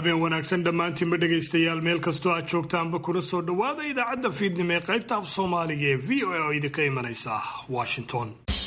habeen wanaagsan dhammaantiinba dhegaystayaal meel kastoo aad joogtaanba kuna soo dhowaada idaacadda fiidnimo ee qaybta af soomaaliga ee v o a oo idinka imanaysa washington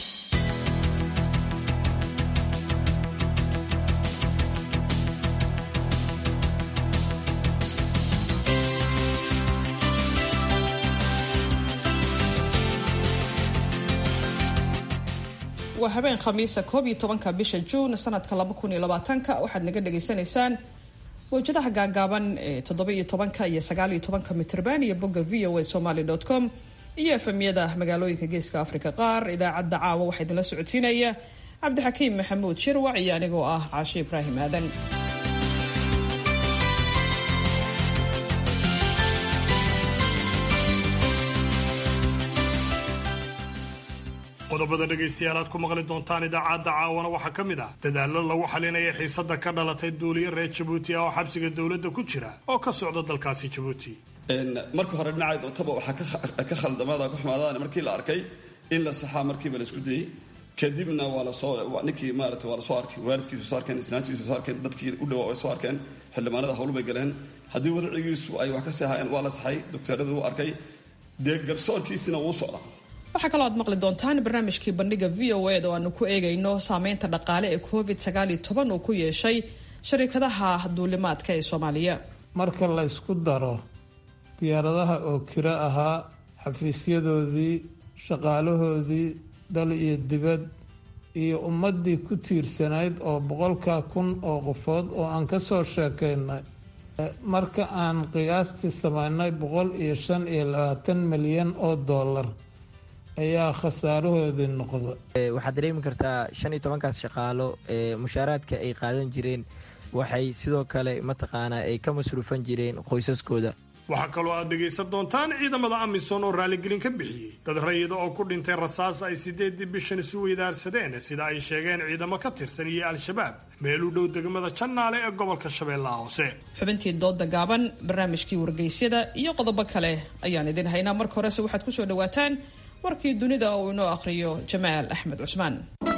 waa habeen khamiisa koob iyo tobanka bisha juun sanadka laba kun iyo labaatanka waxaad naga dhagaysanaysaan mawjadaha gaagaaban ee toddoba iyo tobanka iyo sagaal iyo tobanka mitrban iyo bogga v o a somaly com iyo efemyada magaalooyinka geeska africa qaar idaacadda caawa waxaa idinla socodsiinaya cabdixakiim maxamuud shirwac iyo anigoo ah caashe ibraahim aadan qodobada dhegaystayaal aad ku maqli doontaan idaacadda caawana waxaa ka mid ah dadaallo lagu xalinaya xiisada ka dhalatay duuliye reer jabuuti ah oo xabsiga dowladda ku jira oo ka socda dalkaasi jabuuti marka hore dhinaca dootaba waxaa ka khaldamada ka xumaadaan markii la arkay in la saxaa markiiba la isku dayey kadibna waa lasoo ninkii maarata waa lasoo arkay waalidkiisu soo arkeen islaantiisu soo arkeen dadkii u dhawaa way soo arkeen xildhibaanada hawlu bay galeen haddii wadacigiisu ay wax ka seexayeen waa la saxay dokteeradu u arkay dee garsoorkiisina wuu socdaa waxaa kaloo aad maqli doontaan barnaamijkii bandhiga v o ed oo aanu ku eegayno saameynta dhaqaale ee covid sagaal iyo toban uu ku yeeshay sharikadaha duulimaadka ee soomaaliya marka la ysku daro diyaaradaha oo kiro ahaa xafiisyadoodii shaqaalahoodii dal iyo dibad iyo ummaddii ku tiirsanayd oo boqolka kun oo qofood oo aan ka soo sheekaynay marka aan qiyaastii samaynay boqol iyo shan iyo labaatan milyan oo dollar ayaa khasaarahoodii noqda waxaad dareemi kartaa shan iyo tobankaas shaqaalo ee mushaaraadka ay qaadan jireen waxay sidoo kale mataqaanaa ay ka masruufan jireen qoysaskooda waxaa kaloo aad dhegaysan doontaan ciidamada amisom oo raaligelin ka bixiyey dad rayida oo ku dhintay rasaas ay sideedii bishan isu weydaarsadeen sida ay sheegeen ciidamo ka tirsan iyo al-shabaab meel u dhow degmada jannaale ee gobolka shabeellaha hoose xubintii dooda gaaban barnaamijkii wargeysyada iyo qodobo kale ayaan idin haynaa marka horese waxaad ku soo dhawaataan warkii dunida uu inoo akhriyo jamaal axmed cusmaan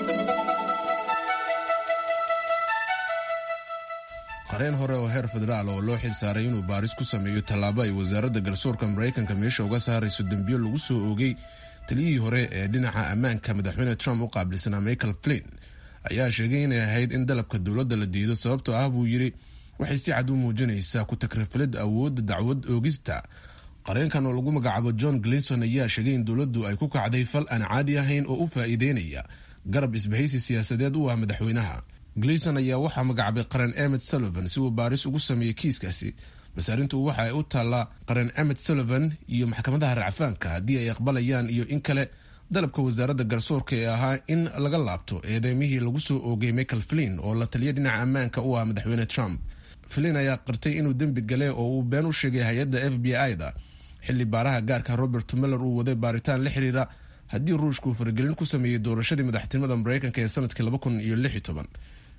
qareen hore oo heer federaal oo loo xil saaray inuu baaris ku sameeyo tallaabo ay wasaaradda garsoorka maraykanka meesha uga saarayso dembiyo lagu soo oogay taliyihii hore ee dhinaca ammaanka madaxweyne trump u qaabilsanaa michael flin ayaa sheegay inay ahayd in dalabka dowladda la diido sababtoo ah buu yidhi waxay si cad u muujinaysaa ku takrifalid awoodda dacwad oogista qareenkan oo lagu magacaabo john glinson ayaa sheegay in dowladdu ay ku kacday fal aan caadi ahayn oo u faa'iideynaya garab isbahaysi siyaasadeed u ah madaxweynaha glinson ayaa waxaa magacaabay qaran emet sullivan si uu baaris ugu sameeyey kiiskaasi balse arrintu waxa ay u taallaa qaran emet sullivan iyo maxkamadaha racfaanka haddii ay aqbalayaan iyo in kale dalabka wasaaradda garsoorka ee ahaa in laga laabto eedeymihii lagu soo oogay michael flin oo la taliya dhinaca ammaanka u ah madaxweyne trump flin ayaa qirtay inuu dembi gale oo uu been u sheegay hay-adda f b i-da xilli baaraha gaarka robert miller uu waday baaritaan la xiriira haddii ruushku uu faragelin ku sameeyey doorashadii madaxtinimada mareykanka ee sanadkii laba kun iyo lix iyo toban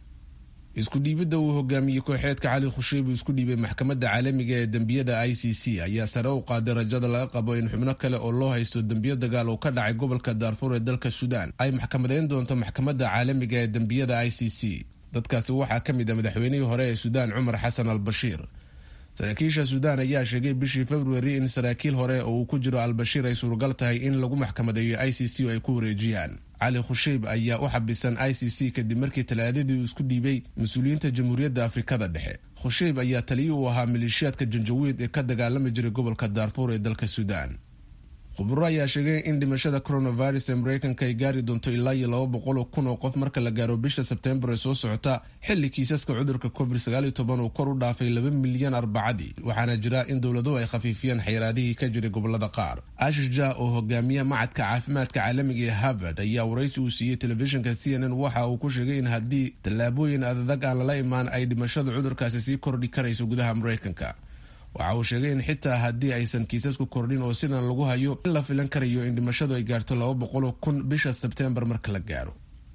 isku dhiibidda uu hogaamiyey kooxeedka cali khusheib uu isku dhiibay maxkamadda caalamiga ee dembiyada i c c ayaa sare u qaaday rajada laga qabo in xubno kale oo loo haysto dembiyo dagaal oo ka dhacay gobolka daarfuur ee dalka suudaan ay maxkamadeyn doonto maxkamadda caalamiga ee dembiyada i c c dadkaasi waxaa ka mid a madaxweynihii hore ee suudaan cumar xasan al bashiir saraakiisha suudaan ayaa sheegay bishii februari in saraakiil hore oo uu ku jiro al-bashiir ay suuragal tahay in lagu maxkamadeeyo i c c oo ay ku wareejiyaan cali khusheib ayaa u xabisan i c c kadib markii talaadadii uu isku dhiibay mas-uuliyiinta jamhuuriyadda afrikada dhexe khusheib ayaa taliyi u ahaa maleeshiyaadka janjawiid ee ka dagaalami jiray gobolka daarfuur ee dalka suudaan khuburo ayaa sheegay in dhimashada coronavirus ee mareykanka ay gaari doonto ilaa iyo laba boqol kun oo qof marka la gaaro bisha sebtembar ee soo socota xilli kiisaska cudurka covid sagaaliyo toban uu kor u dhaafay laba milyan arbacadii waxaana jira in dowladuhu ay khafiifiyeen xayiraadihii ka jiray gobolada qaar ashish ja oo hogaamiya macadka caafimaadka caalamiga ee harvard ayaa waraysi uu siiyey telefishinka c n n waxa uu ku sheegay in haddii tallaabooyin adadag aan lala imaan ay dhimashada cudurkaasi sii kordhi karayso gudaha mareykanka waxa uu sheegay in xitaa haddii aysan kiisasku kordhin oo sidan lagu hayo in la filan karayo in dhimashadu ay gaarto laba boqoloo kun bisha sebteembar marka la gaaro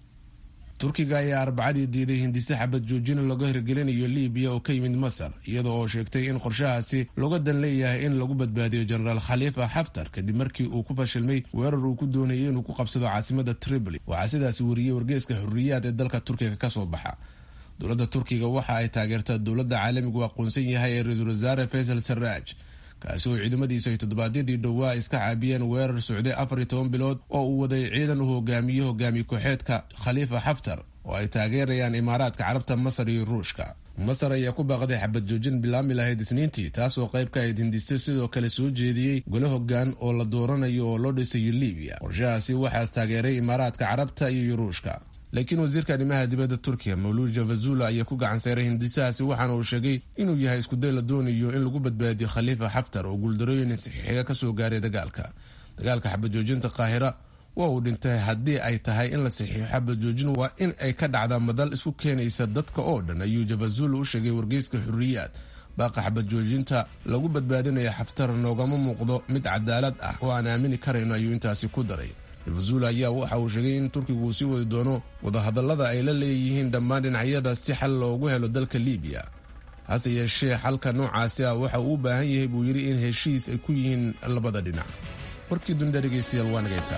turkiga ayaa arbacadii diiday hindise xabad joojina laga hirgelinayo libiya oo ka yimid masar iyada oo sheegtay in qorshahaasi looga dan leeyahay in lagu badbaadiyo jenaraal khaliifa xaftar kadib markii uu ku fashilmay weerar uu ku doonayay inuu ku qabsado caasimada tripoli waxaa sidaasi wariyey wargeeska xorriyaad ee dalka turkiga kasoo baxa dowladda turkiga waxa ay taageertaa dowladda caalamigu aqoonsan yahay ee ra-iisul wasaare faysal sarraaj kaasi oo ciidamadiisu ay toddobaadyadii dhowaa iska caabiyeen weerar socday afar iyo toban bilood oo uu waday ciidan uu hogaamiye hogaamiye ku-xeedka khaliifa xaftar oo ay taageerayaan imaaraadka carabta masar iyo ruushka masar ayaa ku baaqday xabad joojin bilaami lahayd isniintii taas oo qayb ka ayd hindise sidoo kale soo jeediyey gole hogaan oo la dooranayo oo loo dhisayo libiya qorshahaasi waxaas taageeray imaaraadka carabta iyo ruushka laakiin wasiirka arrimaha dibadda turkiya mawluud javazula ayaa ku gacan seyray hindisahaasi waxaana uu sheegay inuu yahay iskuday la doonayo in lagu badbaadiyo khaliifa xaftar oo guuldarooyin saxiixiga kasoo gaaray dagaalka dagaalka xabad joojinta qaahira waa uu dhintay haddii ay tahay in la saxiixo xabad joojin waa in ay ka dhacda madal isku keenaysa dadka oo dhan ayuu javazula u sheegay wargeyska xuriyaad baaqa xabad joojinta lagu badbaadinaya xaftar noogama muuqdo mid cadaalad ah oo aan aamini karayno ayuu intaasi ku daray javazula ayaa waxa uu sheegay in turkigu uu sii wadi doono wadahadallada ay la leeyihiin dhammaan dhinacyada si xal loogu helo dalka libiya hase yeeshee xalka noocaasi ah waxa uu u baahan yahay buu yidhi in heshiis ay ku yihiin labada dhinac warkii dunida dhegeystayaal waa nagaytaa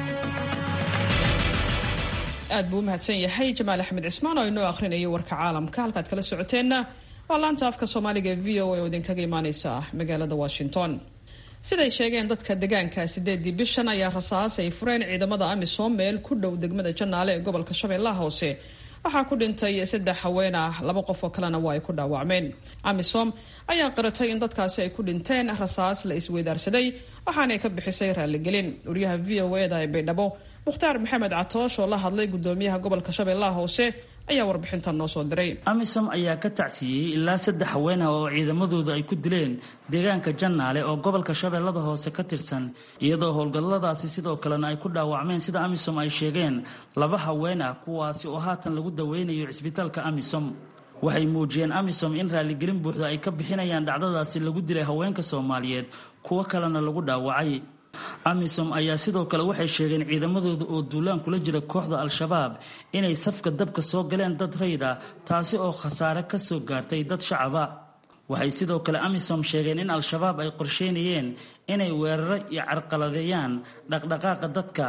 aad buu u mahadsan yahay jamaal axmed cismaan oo inoo akhrinayay warka caalamka halkaad kala socoteenna waa laanta afka soomaaliga ee v o a oo idinkaga imaaneysa magaalada washington siday sheegeen dadka degaanka sideedii bishan ayaa rasaas ay fureen ciidamada amisom meel ku dhow degmada janaale ee gobolka shabeellaha hoose waxaa ku dhintay saddex haween ah laba qof oo kalena waa ay ku dhaawacmeen amisom ayaa qiratay in dadkaasi ay ku dhinteen rasaas la isweydaarsaday waxaanay ka bixisay raaligelin wariyaha v o eda ee baydhabo mukhtaar maxamed catoosh oo la hadlay gudoomiyaha gobolka shabeellaha hoose ayaa warbixintan noo soo diray amisom ayaa ka tacsiiyey ilaa saddex haween ah oo ciidamadooda ay ku dileen deegaanka jannaale oo gobolka shabeellada hoose ka tirsan iyadoo howlgalladaasi sidoo kalena ay ku dhaawacmeen sida amisom ay sheegeen laba haween ah kuwaasi oo haatan lagu daweynayo cisbitaalka amisom waxay muujiyeen amisom in raaligelin buuxda ay ka bixinayaan dhacdadaasi lagu dilay haweenka soomaaliyeed kuwo kalena lagu dhaawacay amisom ayaa sidoo kale waxay sheegeen ciidamadooda oo duulaan kula jira kooxda al-shabaab inay safka dabka soo galeen dad rayd ah taasi oo khasaare ka soo gaartay dad shacaba waxay sidoo kale amisom sheegeen in al-shabaab ay qorsheynayeen inay weeraro iyo carqaladeeyaan dhaqdhaqaaqa dadka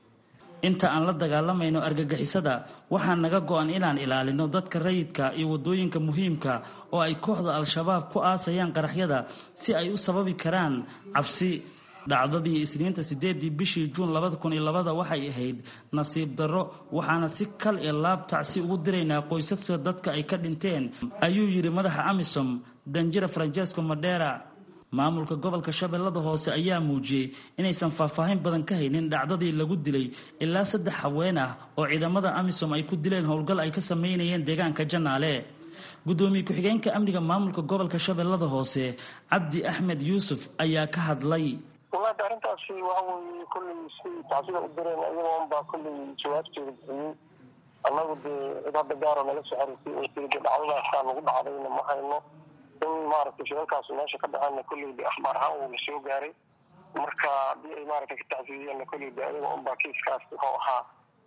inta aan la dagaalamayno argagixisada waxaa naga go-an inaan ilaalino dadka rayidka iyo waddooyinka muhiimka oo ay kooxda al-shabaab ku aasayaan qaraxyada si ay u sababi karaan cabsi dhacdadii isniinta sideedii bishii juun labada kun iyo labada waxay ahayd nasiib darro waxaana si kal iyo laab tacsi ugu diraynaa qoysaska dadka ay ka dhinteen ayuu yidhi madaxa amisom danjira francesco madera maamulka gobolka shabeellada hoose ayaa muujiyey inaysan faahfaahin badan ka haynin dhacdadii lagu dilay ilaa saddex haween ah oo ciidamada amisom ay ku dileen howlgal ay ka sameynayeen deegaanka janaale gudoomiye ku-xigeenka amniga maamulka gobolka shabeellada hoose cabdi axmed yuusuf ayaa ka hadlay walaada arrintaasi waxa weeye kollay si tacsida u direen ayagoon baa kollay jawaabteeda bixiyey annagu dee cid hadda gaaro naga soo xariisay oo tiri de dhacdadaasaa nagu dhacdayna ma hayno in maaragtay shiralkaasi meesha ka dhaceenna kolley de akhbaar ahaan wuu la soo gaaray marka haddii ay maaragtay ka tacsidiyeenna kolley de ayaga unbaa kiiskaas wuxuu ahaa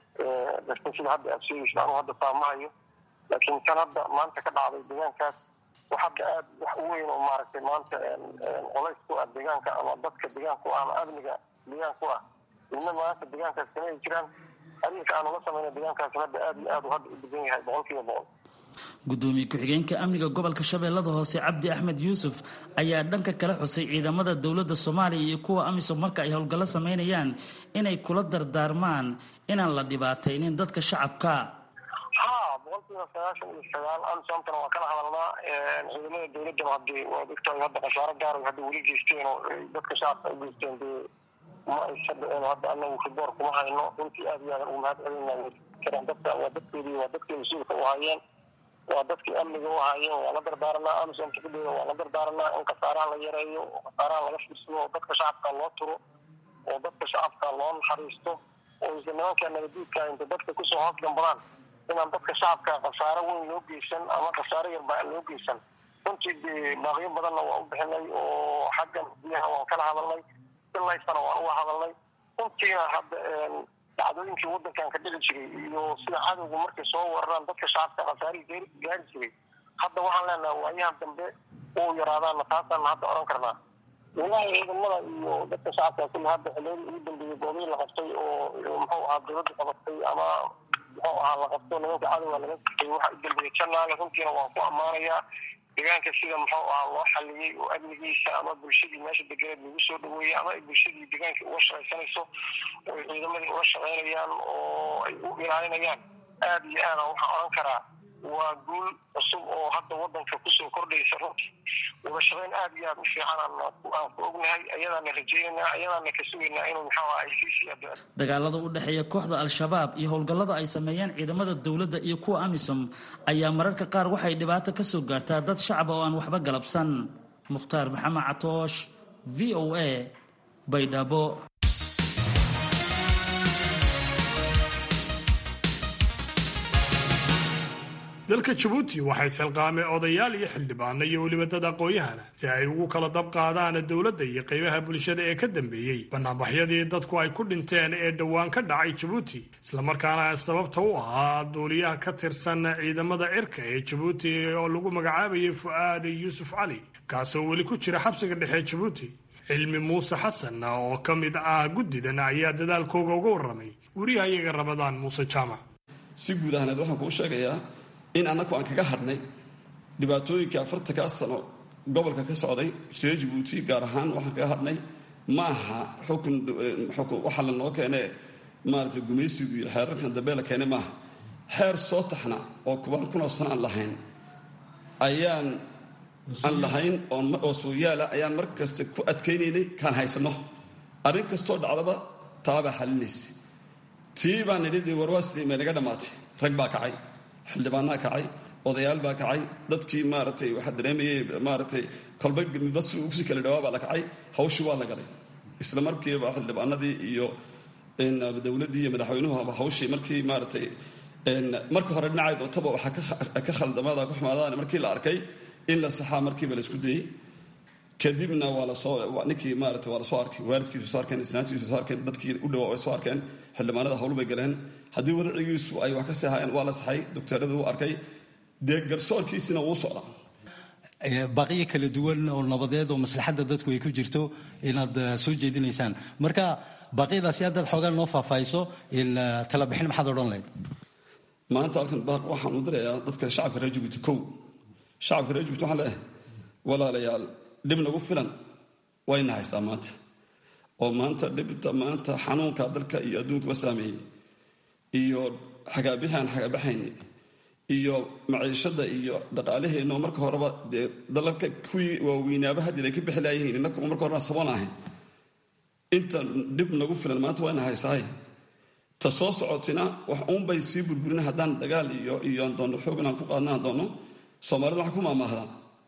darta sida hadda aad sheegaysa anuu hadda faamahayo laakiin kan hadda maanta ka dhacday deegaankaas wax hadda aad wax u weyn oo maaragtay maanta colays ku ah deegaanka ama dadka deegaanka u ah ama amniga deegaanka u ah midna maanta deegaankaas kamay jiraan arrinka aanu la samayna deegaankaas hadda aad iyo aad u hadda u degan yahay boqol kiiba boqol gudoomiye ku-xigeenka amniga gobolka shabeellada hoose cabdi axmed yuusuf ayaa dhanka kala xusay ciidamada dowladda soomaaliya iyo kuwa amisom marka ay howlgallo samaynayaan inay kula dardaarmaan inaan la dhibaataynin dadka shacabka ha boqol kiiba sagaashan iyo sagaal amisomtana waa kala hadalnaa ciidamada dowladdana hadee waad ogtahay hadda khasaaro gaar ay hadda weli geysteen oo dadka shacabka ay geysteen dee ma aysa dhiceen hadda anagu riboor kuma hayno runtii aad iyo aadan ugu mahad celinaa karaan dadka waa dadkeedii waa dadkii mas-uulka u hayeen waa dadkii amniga u haayeen waa la dardaaranaa amisomta kudheeda waa la dardaaranaa in khasaaraha la yareeyo oo khasaaraha laga fiirsado oo dadka shacabka loo turo oo dadka shacabka loo naxariisto oo isla nimanka nabadiidka inta dadka kusoo hoos gambadaan inaan dadka shacabka khasaaro weyn loo geysan ama khasaaro yarba aan loo geysan runtii dee baaqyo badanna waa u bixinay oo xaggan biyaha waan kala hadalnay ilaysana waan uga hadalnay runtiina hadda dhacdooyinkii wadankan ka dhici jiray iyo sida cadowga markay soo weeraraan dadka shacabka khasaarihii gaari jiray hadda waxaan leenaha waayahan dambe uu yaraadaana taasaan hadda odhan karnaa walahi ciidamada iyo dadka shacabka kulli hadda xiliyadii ugu dambeeyey goobihii la qabtay oo muxuu ahaa dowladda qabatay ama muxuu ahaa la qabto nimanka cadowga laga kaxay waxa u dambeeya janaale runtiina waan ku ammaanayaa deegaanka sida muxuu ahaa loo xaliyey oo amnigiisa ama bulshadii meesha deganeed lagu soo dhaweeyey ama ay bulshadii deegaanka uga shaqaysanayso oo ay ciidamadii uga shaqaynayaan oo ay u ilaalinayaan aada iyo aada waxaan odhan karaa waa guul cusub oo hadda wadanka kusoo kordhaysa runtii wada shaqayn aada iyo aada u fiican aan ku ognahay ayadaana rajeynayna ayadaana ka sugaynaa inuu maxaa ay sii sii addo dagaalada u dhexeeya kooxda al-shabaab iyo howlgallada ay sameeyaan ciidamada dowladda iyo kuwa amisom ayaa mararka qaar waxay dhibaato ka soo gaartaa dad shacaba oo aan waxba galabsan mukhtaar maxamed catoosh v o a baydhabo dalka jabuuti waxaa isxilqaamay odayaal iyo xildhibaano iyo weliba dad aqoon-yahana si ay ugu kala dab qaadaan dowladda iyo qaybaha bulshada ee ka dambeeyey banaanbaxyadii dadku ay ku dhinteen ee dhowaan ka dhacay jabuuti islamarkaana sababta u ahaa duuliyaha ka tirsan ciidamada cirka ee jabuuti oo lagu magacaabayay fu'aad yuusuf cali kaasoo weli ku jira xabsiga dhexe jabuuti cilmi muuse xasan oo ka mid ah guddidan ayaa dadaalkooga uga warramay wariyahayaga rabadaan muuse jaamac si guud ahaaneed waxaan kuu sheegayaa in annagu aan kaga hadhnay dhibaatooyinkii afartankaa sano gobolka ka socday reer jabuuti gaar ahaan waxaan kaga hadhnay ma aha xukun xukun waxaa lanoo keene maaragtay gumaysigu iyo xeerarkan dambe la keenay maaha xeer soo taxna oo kubaan kunoo sano aan lahayn ayaan aan lahayn oo sooyaala ayaan mar kasta ku adkaynaynay kaan haysanno arrin kastoo dhacdaba taabaa xalinaysa tii baan nidhi dee warwaasli may naga dhammaatay rag baa kacay xildhibaanaa kacay odayaal baa kacay dadkii maaragtay waxaa dareemayay maaragtay kolba midba si ugu sii kala dhawaa baa la kacay hawshii waa la galay isla markiiba xildhibaanadii iyo dowladdii iyo madaxweynuhu hawshii markii maaragtay marka hore dhinacayd ootaba waxaa ka khaldamada ka xumaadaan markii la arkay in la saxaa markiiba la isku dayey kadibna waa lasoo ninkii maarata waa lasoo arkay waalidkiisu soo arkeen isnaantiisu soo arkeen dadkii u dhawaa way soo arkeen xildhibaanada hawlu bay galeen haddii wadacigiisu ay wax ka sii hayeen waa la saxay docteerada u arkay dee garsoorkiisina wuu socdaa baaqiyo kala duwan oo nabadeed oo maslaxadda dadku ay ku jirto inaad soo jeedinaysaan marka baaqyadaasi haddaad xoogaa noo faahfaahiso talabixin maxaad odhan lahayd maanta halkan baaq waxaan u dirayaa dadka shacabka reer jabuuti kow shacabka reer jabuuti waxaan leeyahay walaalayaal dhib nagu filan wayna haystaa maanta oo maanta dhibta maanta xanuunka dalka iyo adduunkaba saameeyey iyo xagaabixi aan xagaabaxayni iyo maciishada iyo dhaqaalaheenno marka horeba dee dalalka kuwii waaweynaaba haddii ay ka bixi laayihiin innakuma marka horena saboon ahayn inta dhib nagu filan maanta wayna haysaahay ta soo socotina wax uunbay sii burburina haddaan dagaal iyo iyo aan doonno xoog inaan ku qaadna aan doonno soomaalida waxaa ku maamaahdaa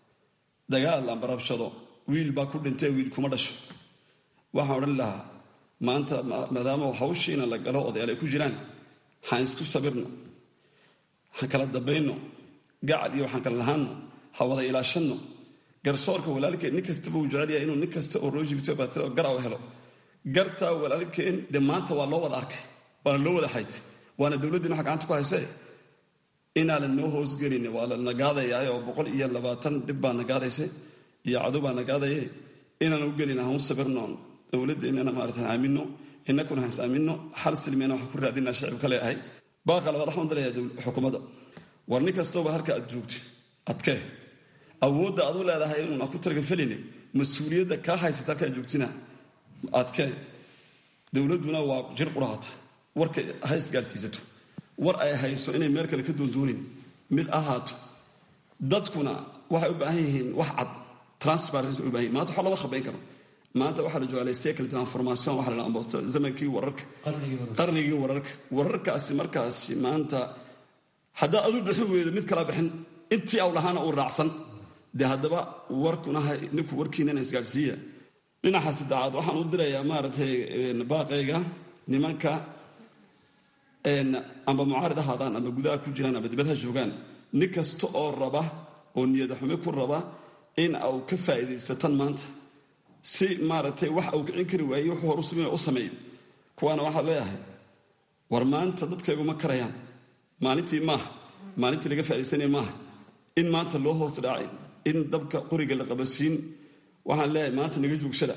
dagaal amba rabshado wiil baa ku dhintay wiil kuma dhasho waxaan odhan lahaa maanta maadaama hawshiina la galo odayaal ay ku jiraan waxaan isku sabirno waxaan kala dambayno gacal iyo waxaan kala lahaanno ha wada ilaashanno garsoorka walaalkeen nin kastaba uu jecel yahay inuu nin kasta oo roojibto baatado gara u helo gartaa walaalkeen dee maanta waa loo wada arkay waana loo wada xaytay waana dowladdiina waxa gacanta ku haysee inaa la noo hoosgelin waa la nagaadayaa oo boqol iyo labaatan dhib baa nagaadaysa iyo cadow baa nagaadaye inaan u gelin haun sabirnoon dowladdeennana maaratan aamino innakuna hans aamino xal silmiyana waxaan ku raadinaa shacibka leeahay baaqa labaad waxaan dirayaa xukuumadda war nin kastooba halka aad joogta adkee awoodda aad u leedahay inuuna ku targafeline mas-uuliyadda kaa haysata halka aad joogtina adkee dowladduna waa jir qurahata warka ha isgaarsiisato war ay hayso inay meel kale ka doondoonin mid ahaato dadkuna waxay u baahan yihiin wax cad transparency u baahan yihin maanta wax lama khabayn karo maanta waxaa la joogaa cycle transformation waxa la dhaha zamankii wararka qarnigii wararka wararkaasi markaasi maanta haddaa adu bixin weydo mid kala bixin intii aw lahaana uu raacsan dee haddaba warkuna ninku warkiinana isgaadhsiiya dhinaca saddexaad waxaan u dirayaa maaragtay baaqayga nimanka amba mucaarid ahaadaan amba gudaha ku jiraan amba dibadha joogaan nin kasta oo raba oo niyada xume ku raba in au ka faa'iidaysatan maanta si maaragtay wax uu kicin kari waayey wuxuu hor u sameeyo u sameeyo kuwaana waxaa leeyahay war maanta dadkayguma karayaan maalintii maaha maalintii laga faa'iidaysanaya maaha in maanta loo hoos dhaacay in dabka qoriga la qabasiin waxaan leeyahay maanta naga joogsada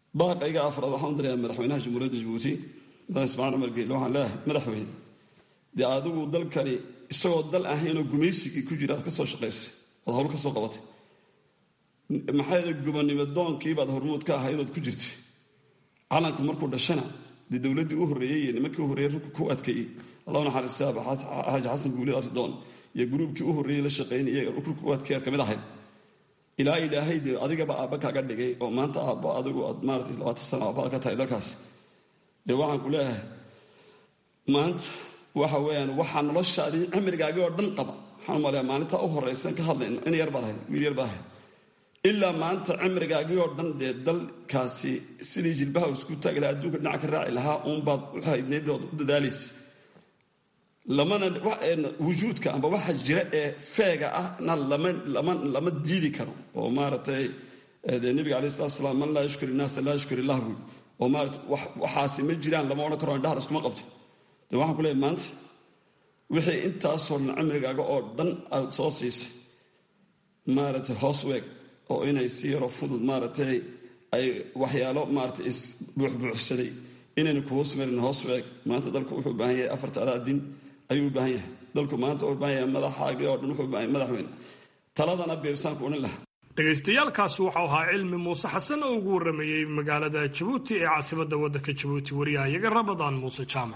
baaqayga afraad waxaan u dirayaa madaxweynaha jamhuuriyadda jabuuti madax ismaaciil cumar geelle waxaan leeyahay madaxweyne dee adigu dalkani isagoo dal ahaynoo gumaysigii ku jira aad ka soo shaqaysay oad hawl ka soo qabatay maxay gobonimo doonkiibaad hormuud ka ahaydood ku jirtay calanku markuu dhashana dee dowladdii u horreeyey iyo nimankii u horreeyey rugka ku adkeeyey allahu naxariista xaaji xasan guulid abdidoon iyo gruubkii u horreeyey la shaqaynayay rugka ku adkeey aad ka mid ahayd ilaa ilaahay dee adigaba aabba kaaga dhigay oo maanta aabbo adigu aad maaratay labaatan sano aabbaad ka tahay dalkaas dee waxaan ku leeyahay maanta waxa weeyaan waxaa noloshaadii cimrigaagii oo dhan qaba waxaan umaleeyaa maalintaa u horraysan ka hadlayno in yar baad ahayd wiil yar baad ahayd ilaa maanta cimrigaagii oo dhan dee dalkaasi sidii jilbaha isku taagi lahaa adduunka dhinaca ka raaci lahaa uunbaad u haydnayd ood u dadaalaysa lamana wujuudka amba waxa jira ee feega ahna lama lama lama diidi karo oo maaragtay dee nebiga alayh salatu salaam man laa yushkir innaasa laa yushkir illah buui oo maarata waxaasi ma jiraan lama odhan karo indhahar iskuma qabto dee waxaan ku leeyahay maanta wixii intaasoo dhan cimrigaaga oo dhan aad soo siisay maaragtay hoos weeg oo inay si yaro fudud maaragtay ay waxyaalo maaragtay isbuuxbuuxsaday inaynu ku hoos marin hoos weeg maanta dalku wuxuu u baahan yahay afarta adaa din ayuu u baahan yahay dalku maanta wuxuu u baahan yahay madaxaagii oo dhan wuxuu u baahan yahay madaxweyne taladana biirsaanku odhan lahaa dhagaystayaalkaasi waxau ahaa cilmi muuse xasan oo ugu warramayey magaalada jabuuti ee caasimadda waddanka jabuuti wariyahayaga rabadaan muuse jaamac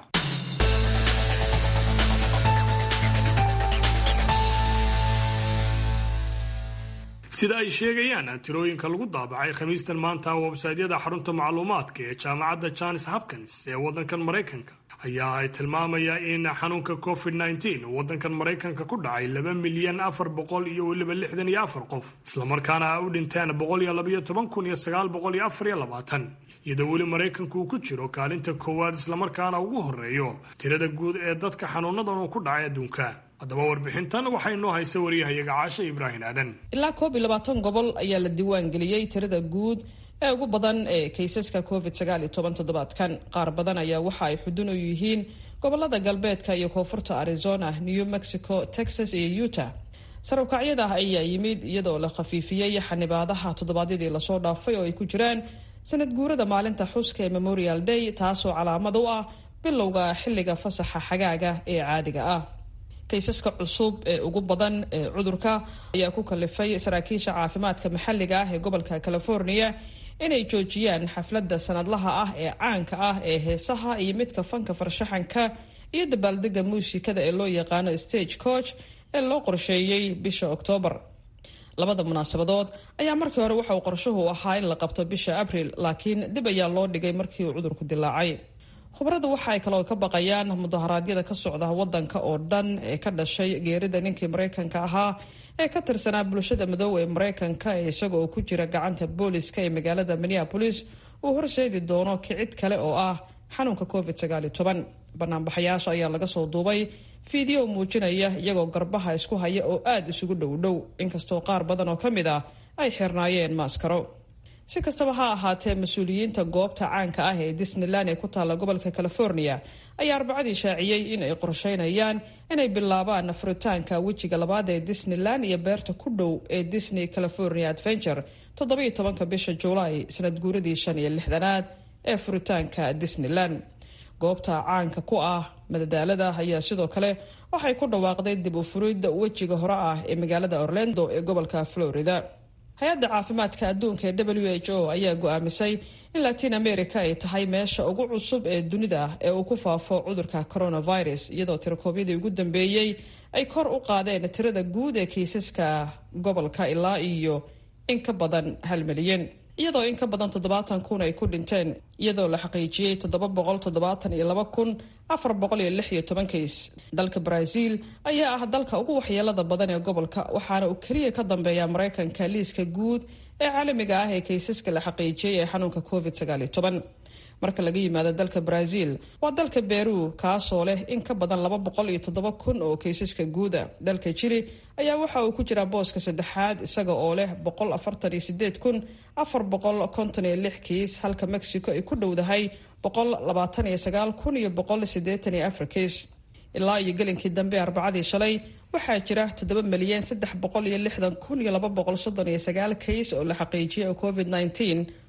sida ay sheegayaan tirooyinka lagu daabacay khamiistan maanta websaydyada xarunta macluumaadka ee jaamacadda johns hopkins ee waddankan maraykanka ayaa ay tilmaamaya in xanuunka covid nteen waddankan maraykanka ku dhacay laba milyan afar boqol iyo weliba lixdan iyo afar qof islamarkaana ay u dhinteen boqol iyo labayo toban kun iyo sagaal boqol iyo afar iyo labaatan iyadoo weli maraykanku uu ku jiro kaalinta koowaad islamarkaana ugu horeeyo tirada guud ee dadka xanuunadan uu ku dhacay adduunka haddaba warbixintan waxay noo haysa wariyahayaga caashe ibraahim aadan ilaa koob iyo labaatan gobol ayaa la diiwaan geliyey tirada guud ee ugu badan ee kaysaska covid sagaal iyo toban toddobaadkan qaar badan ayaa waxa ay xudun u yihiin gobolada galbeedka iyo koonfurta arizona new mexico texas iyo utah sarabkacyada ayaa yimid iyadoo la khafiifiyey xanibaadaha toddobaadyadii lasoo dhaafay oo ay ku jiraan sanad guurada maalinta xuska ee memorial day taasoo calaamad u ah bilowga xilliga fasaxa xagaaga ee caadiga ah kaysaska cusub ee ugu badan ee cudurka ayaa ku kalifay saraakiisha caafimaadka maxalliga ah ee gobolka california inay joojiyaan xafladda sanadlaha ah ee caanka ah ee heesaha iyo midka fanka farshaxanka iyo dabaaldega muusikada ee loo yaqaano stage coach ee loo qorsheeyey bisha oktoobar labada munaasabadood ayaa markii hore waxa uu qorshuhu ahaa in la qabto bisha abril laakiin dib ayaa loo dhigay markii uu cudurku dilaacay khubaradu waxa ay kaloo ka baqayaan mudaharaadyada ka socda wadanka oo dhan ee ka dhashay geerida ninkii maraykanka ahaa ee ka tirsanaa bulshada madoowe ee maraykanka ee isaga oo ku jira gacanta booliska ee magaalada minneapolis uu horseedi doono kicid kale oo ah xanuunka covid banaanbaxayaasha ayaa laga soo duubay fiideo muujinaya iyagoo garbaha isku haya oo aada isugu dhowdhow inkastoo qaar badan oo ka mid ah ay xirnaayeen maaskaro si kastaba ha ahaatee mas-uuliyiinta goobta caanka ah ee disneyland ee ku taalla gobolka california ayaa arbacadii shaaciyey in ay qorsheynayaan inay bilaabaan furitaanka wejiga labaad ee disneyland iyo beerta ku dhow ee disney california adventure toddobiyo tobanka bisha juulaay sanad guuradii shan iyo lixdanaad ee furitaanka disneyland goobta caanka ku ah madadaalada ayaa sidoo kale waxay ku dhawaaqday dib u furidda wejiga hore ah ee magaalada orlando ee gobolka florida hay-adda caafimaadka adduunka ee w h o ayaa go-aamisay in latin america ay tahay meesha ugu cusub ee dunida ee uu ku faafo cudurka coronavirus iyadoo tirakoobyadii ugu dambeeyey ay kor u qaadeen tirada guud ee kiisaska gobolka ilaa iyo in ka badan hal milyan iyadoo in ka badan toddobaatan kun ay ku dhinteen iyadoo la xaqiijiyey toddoba boqol toddobaatan iyo laba kun afar boqol iyo lix iyo toban kays dalka brazil ayaa ah dalka ugu waxyeelada badan ee gobolka waxaana uu keliya ka dambeeya maraykanka liiska guud ee caalamiga ah ee kaysaska la xaqiijiyey ee xanuunka covid sagaal iyo toban marka laga yimaado dalka brazil waa dalka beru kaasoo leh in ka badan laba boqol iyo toddoba kun oo kaysaska guuda dalka jili ayaa waxa uu ku jiraa booska saddexaad isaga oo leh boqol afartan iyo sideed kun afar boqol konton iyo lix kiis halka mexico ay ku dhowdahay boqol labaatan iyo sagaal kun iyo boqol sideetan iyo afar kiis ilaa iyo gelinkii dambe arbacadii shalay waxaa jira toddoba milyan saddex boqol iyo lixdan kun iyo laba boqol soddon iyo sagaal kays oo la xaqiijiyay oo covid nneteen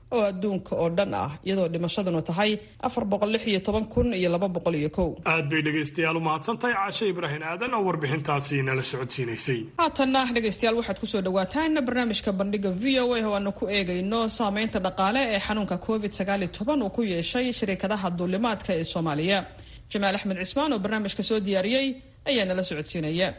oo adduunka oo dhan ah iyadoo dhimashaduna tahay afar boqol lix iyo toban kun iyo laba boqol iyo kow aad bay dhegaystayaal u mahadsantahay caashe ibraahim aadan oo warbixintaasi nala socodsiinaysay haatanna dhegaystayaal waxaad kusoo dhawaataan barnaamijka bandhiga v o a oo aanu ku eegayno saameynta dhaqaale ee xanuunka covid sagaal iyo toban uu ku yeeshay shirikadaha duulimaadka ee soomaaliya jamaal axmed cismaan oo barnaamijka soo diyaariyey ayaa nala socodsiinaya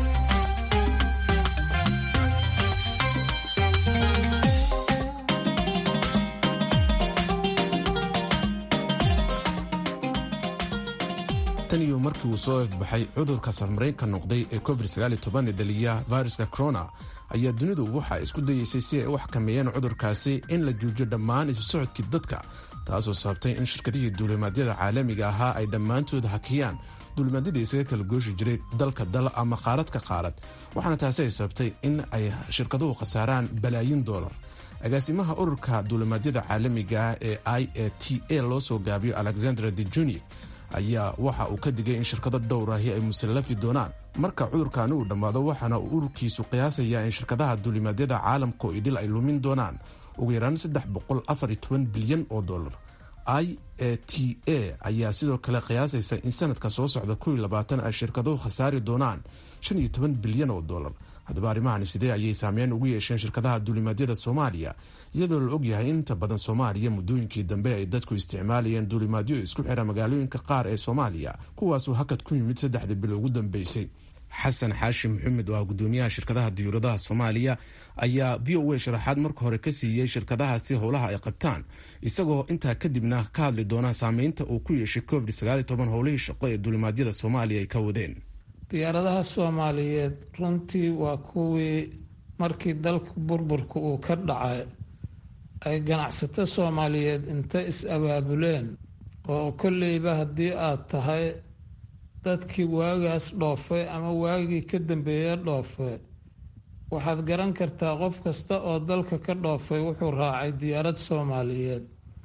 tan iyo markii uu soo ifbaxay cudurka safmareenka noqday ee covid ee dhaliya viruska corona ayaa dunidu waxa isku dayeysay si ay u xakameeyeen cudurkaasi in la joojiyo dhammaan isu socodkii dadka taasoo sababtay in shirkadihii duulimaadyada caalamiga ahaa ay dhammaantood hakiyaan duulimaadyadii isaga kala gooshi jiray dalka dal ama qaarad ka qaarad waxaana taasi ay sababtay in ay shirkaduhu khasaaraan balaayin doolar agaasimaha ururka duulimaadyada caalamiga ee i a t a loo soo gaabiyo alexandra de junior ayaa waxa uu ka digay in shirkado dhowrahi ay musallafi doonaan marka cudurkaani uu dhammaado waxaana uu ururkiisu qiyaasayaa in shirkadaha duulimaadyada caalamka oo idil ay lumin doonaan ugu yaraan saddex boqol afar iyo toban bilyan oo dollar i a t a ayaa sidoo kale qiyaasaysa in sanadka soo socda kow iyo labaatan ay shirkaduhu khasaari doonaan shan iyo toban bilyan oo dollar haddaba arrimahani sidee ayay saameyn ugu yeesheen shirkadaha duulimaadyada soomaaliya iyadoo la ogyahay in inta badan soomaaliya muddooyinkii dambe ay dadku isticmaalayeen duulimaadyo isku xira magaalooyinka qaar ee soomaaliya kuwaasuu hakad ku yimid saddexdii bilo ugu dambeysay xasan xaashi maxamed oo ah gudoomiyaha shirkadaha diyuuradaha soomaaliya ayaa v o a sharaxaad marka hore ka siiyey shirkadahaasi howlaha ay qabtaan isagoo intaa kadibna ka hadli doona saameynta uu ku yeeshay covid howlihii shaqo ee duulimaadyada soomaaliya ay ka wadeen diyaaradaha soomaaliyeed runtii waa kuwii markii dalka burburka uu ka dhacay ay ganacsato soomaaliyeed inta is-abaabuleen oo kolleyba haddii aad tahay dadkii waagaas dhoofay ama waagii ka dambeeya dhoofay waxaad garan kartaa qof kasta oo dalka ka dhoofay wuxuu raacay diyaarad soomaaliyeed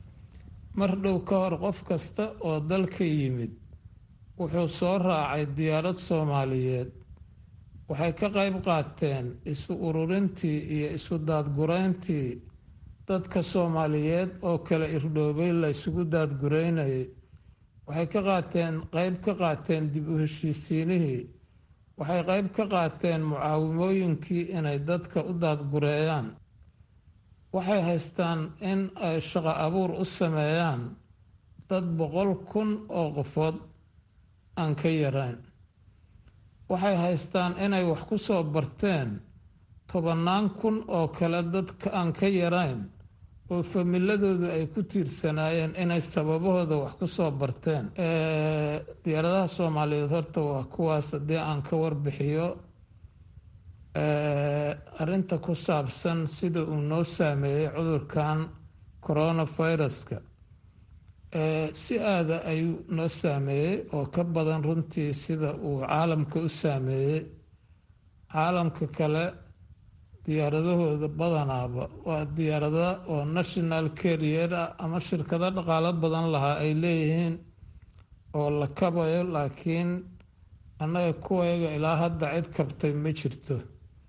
mar dhow ka hor qof kasta oo dalka yimid wuxuu soo raacay diyaarad soomaaliyeed waxay ka qayb qaateen isu ururintii iyo isu daadgurayntii dadka soomaaliyeed oo kala irdhoobay la ysugu daadguraynayay waxay ka qaateen qayb ka qaateen dib u heshiisiinihii waxay qayb ka qaateen mucaawimooyinkii inay dadka u daadgureeyaan waxay haystaan in ay shaqo abuur u sameeyaan dad boqol kun oo qofood aan ka yarayn waxay haystaan inay wax ku soo barteen tobannaan kun oo kale dadka aan ka yarayn oo familadoodu ay ku tiirsanaayeen inay sababahooda wax ku soo barteen diyaaradaha soomaaliyeed horta waa kuwaas haddii aan ka warbixiyo arrinta ku saabsan sida uu noo saameeyey cudurkan coronaviruska si aada ayuu noo saameeyey oo ka badan runtii sida uu caalamka u saameeyey caalamka kale diyaaradahooda badanaaba waa diyaarada oo national carrier ah ama shirkado dhaqaalo badan lahaa ay leeyihiin oo la kabayo laakiin annaga kuwayaga ilaa hadda cid kabtay ma jirto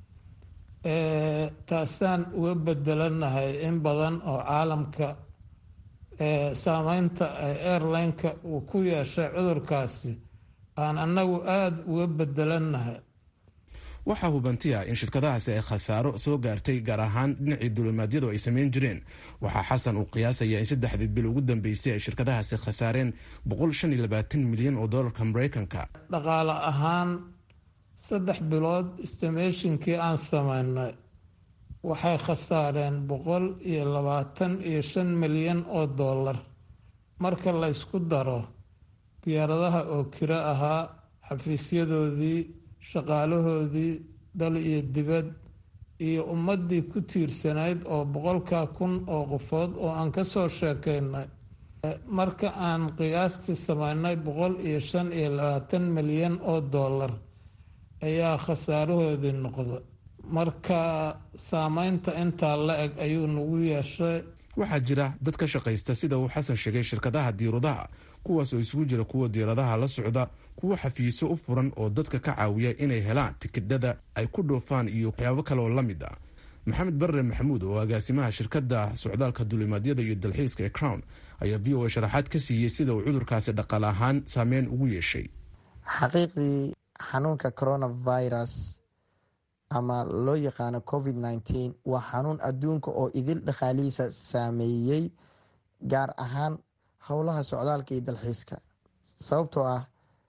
taasaan uga bedelanahay in badan oo caalamka saameynta ay airline-ka uu ku yeeshay cudurkaasi aan annagu aada uga bedelanahay waxaa hubantiya in shirkadahaasi ay khasaaro soo gaartay gaar ahaan dhinacii duulimaadyadu ay samayn jireen waxaa xasan uu qiyaasayaa in saddexdii bil ugu dambeysay ay shirkadahaasi khasaareen milyan oo dolarka mareykanka dhaqaale ahaan saddex bilood istimeeshinkii aan sameynay waxay khasaareen boqol iyo labaatan iyo shan milyan oo dollar marka la ysku daro diyaaradaha oo kiro ahaa xafiisyadoodii shaqaalahoodii dal iyo dibad iyo ummaddii ku tiirsanayd oo boqolkaa kun oo qofood oo aan ka soo sheekaynay marka aan qiyaastii sameynay boqol iyo shan iyo labaatan milyan oo dollar ayaa khasaarahoodii noqda marka saameynta intaa la eg ayuu nagu yeeshay waxaa jira dad ka shaqaysta sida uu xasan sheegay shirkadaha diiradaha kuwaas oo isugu jira kuwa diiradaha la socda kuwo xafiisyo u furan oo dadka ka caawiya inay helaan tikidhada ay ku dhoofaan iyo waxyaabo kale oo la mid ah maxamed barre maxamuud oo agaasimaha shirkadda socdaalka duulimaadyada iyo dalxiiska ee crown ayaa v o a sharaxaad ka siiyey sida uu cudurkaasi dhaqaale ahaan saameyn ugu yeeshay xaqiiqdii xanuunka coronavirus ama loo yaqaano covid nneteen waa xanuun adduunka oo idil dhaqaalihiisa saameeyey gaar ahaan howlaha socdaalka iyo dalxiiska sababtoo ah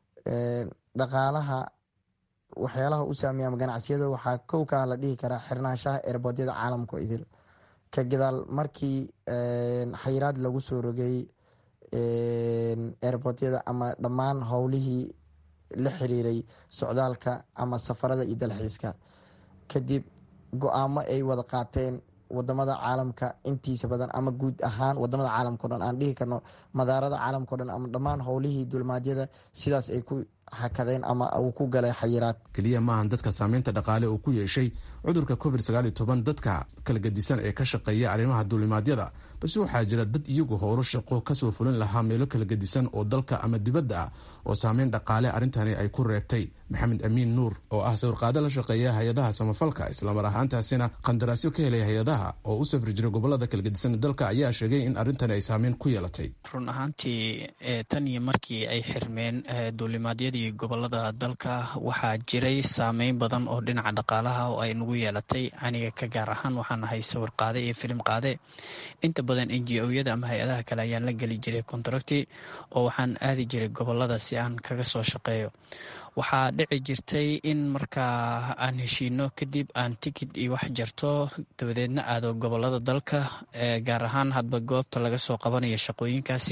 dhaqaalaha waxyaalaha u saameeya ama ganacsiyada waxaa kow kaa la dhihi karaa xirnaanshaha eerboodyada caalamka oo idil ka gadaal markii xayiraad lagu soo rogay eerboodyada ama dhammaan howlihii la xiriiray socdaalka ama safarada iyo dalxiiska kadib go-aamo ay wada qaateen wadamada caalamka intiisa badan ama guud ahaan wadamada caalamka o dhan aan dhihi karno madaarada caalamka o dhan ama dhammaan howlihii dulmaadyada sidaas ay ku hakadeen ama uu ku galay xayiraad keliya maahan dadka saameynta dhaqaale uu ku yeeshay cudurka covid sagaaliyo toban dadka kala gedisan ee ka shaqeeya arrimaha duulimaadyada balse waxaa jira dad iyagu howlo shaqo kasoo fulin lahaa meelo kala gedisan oo dalka ama dibadda ah oo saameyn dhaqaale arrintani ay ku reebtay maxamed amiin nuur oo ah sawirqaado la shaqeeya hay-adaha samafalka islamar ahaantaasina qandaraasyo ka helay hay-adaha oo u safri jiray gobolada kala gedisan dalka ayaa sheegay in arrintani ay saameyn ku yeelatay run ahaantii tan iyo markii ay xirmeen duulimaadyadii gobolada dalka waxaa jiray saameyn badan oo dhinaca dhaqaalaha oo ay nagu yeelatay aniga ka gaar ahaan waxaan ahay sawir qaade iyo filim qaade inta badan n g o-yada ama hay-adaha kale ayaan la geli jiray contracti oo waxaan aadi jiray gobolada si aan kaga soo shaqeeyo waxaa dhici jirtay in markaa aan heshiino kadib aan tikid iyo wax jarto dabadeedna aado gobolada dalka gaar ahaan hadba goobta laga soo qabanayo shaqooyinkaasi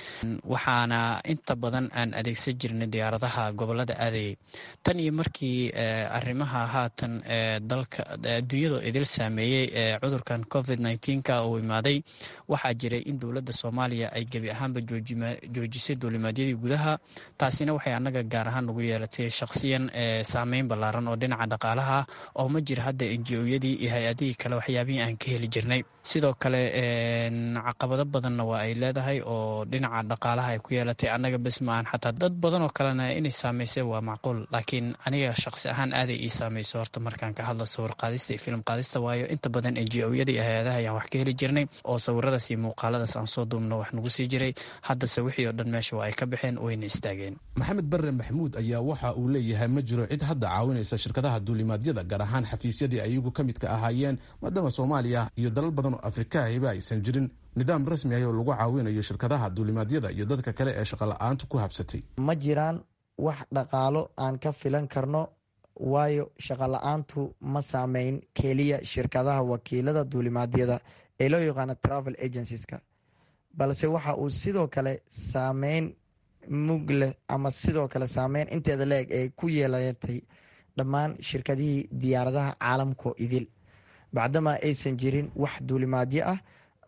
waxaana inta badan aan adeegsan jirnay diyaaradaha gobolada aadayay tan iyo markii arrimaha haatan dalka adduunyada idil saameeyey ee cudurkan covid nneteen-ka uu imaaday waxaa jiray in dowladda soomaaliya ay gebi ahaanba joojisay duulimaadyadii gudaha taasina waxay annaga gaar ahaan nagu yeelatay shakhsiyan saameyn ballaaran oo dhinaca dhaqaalaha oo ma jira hadda enji-oyadii iyo hay-adihii kale waxyaabihii aan ka heli jirnay sidoo kale caqabado badanna waa ay leedahay oo dhinaca dhaqaalaha ay ku yeelatay annaga bes maahan xataa dad badan oo kalena inay saameysay waa macquul laakiin aniga shakhsi ahaan aaday ii saameyso horta markaan ka hadlo sawir qaadista iyo filim qaadista waayo inta badan enji-oyada iyo hay-adaha ayaan wax ka heli jirnay oo sawiradaas iyo muuqaaladaas aan soo duubno wax nagu sii jiray haddase wixii oo dhan meesha waa ay ka baxeen wayna istaageen maxamed barre maxamuud ayaa waxa uu leeyahay ma jiro cid hadda caawinaysa shirkadaha duulimaadyada gaar ahaan xafiisyadii ayagu ka midka ahaayeen maadaama soomaaliya iyo dalal badan oo afrikahiba aysan jirin nidaam rasmi ah oo lagu caawinayo shirkadaha duulimaadyada iyo dadka kale ee shaqola'aantu ku habsatay ma jiraan wax dhaqaalo aan ka filan karno waayo shaqola-aantu ma saameyn keliya shirkadaha wakiilada duulimaadyada ee loo yaqaano travel agencies-ka balse waxa uu sidoo kale saameyn mug leh ama sidoo kale saameyn inteeda la-eg ee ku yeelatay dhammaan shirkadihii diyaaradaha caalamkao idil bacdamaa aysan jirin wax duulimaadyo ah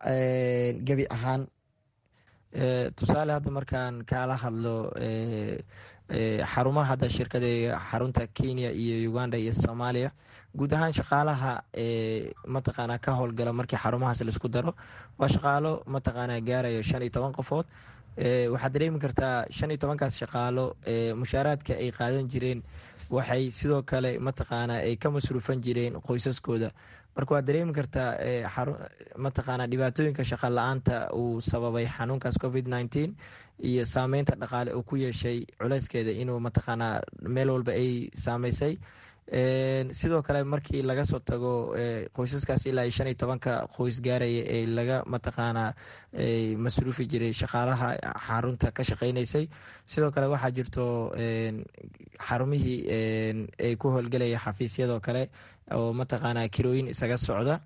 gebi ahaan tusaale hadda markaan kaala hadlo xarumaha hadda shirkada xarunta kenya iyo uganda iyo soomaaliya guud ahaan shaqaalaha mataqaana ka howlgala markii xarumahaas laisku daro waa shaqaalo mataqaana gaarayo shan iyo toban qofood waxaad dareemi kartaa shan iyo tobankaas shaqaalo mushaaraadka ay qaadan jireen waxay sidoo kale mataqaana ay ka masruufan jireen qoysaskooda marka waad dareemi kartaa mataqaana dhibaatooyinka shaqa la-aanta uu sababay xanuunkaas covid nneteen iyo saameynta dhaqaale uu ku yeeshay culeyskeeda inuu mataqaana meel walba ay saameysay sidoo kale markii laga soo tago qoysaskaas ilaa iyo shan iyo tobanka qoys gaaraya ee laga mataqaana masruufi jiray shaqaalaha xarunta ka shaqeyneysay sidoo kale waxaa jirto xarumihii ay ku howlgelaya xafiisyadoo kale oo mataqaana kirooyin isaga socda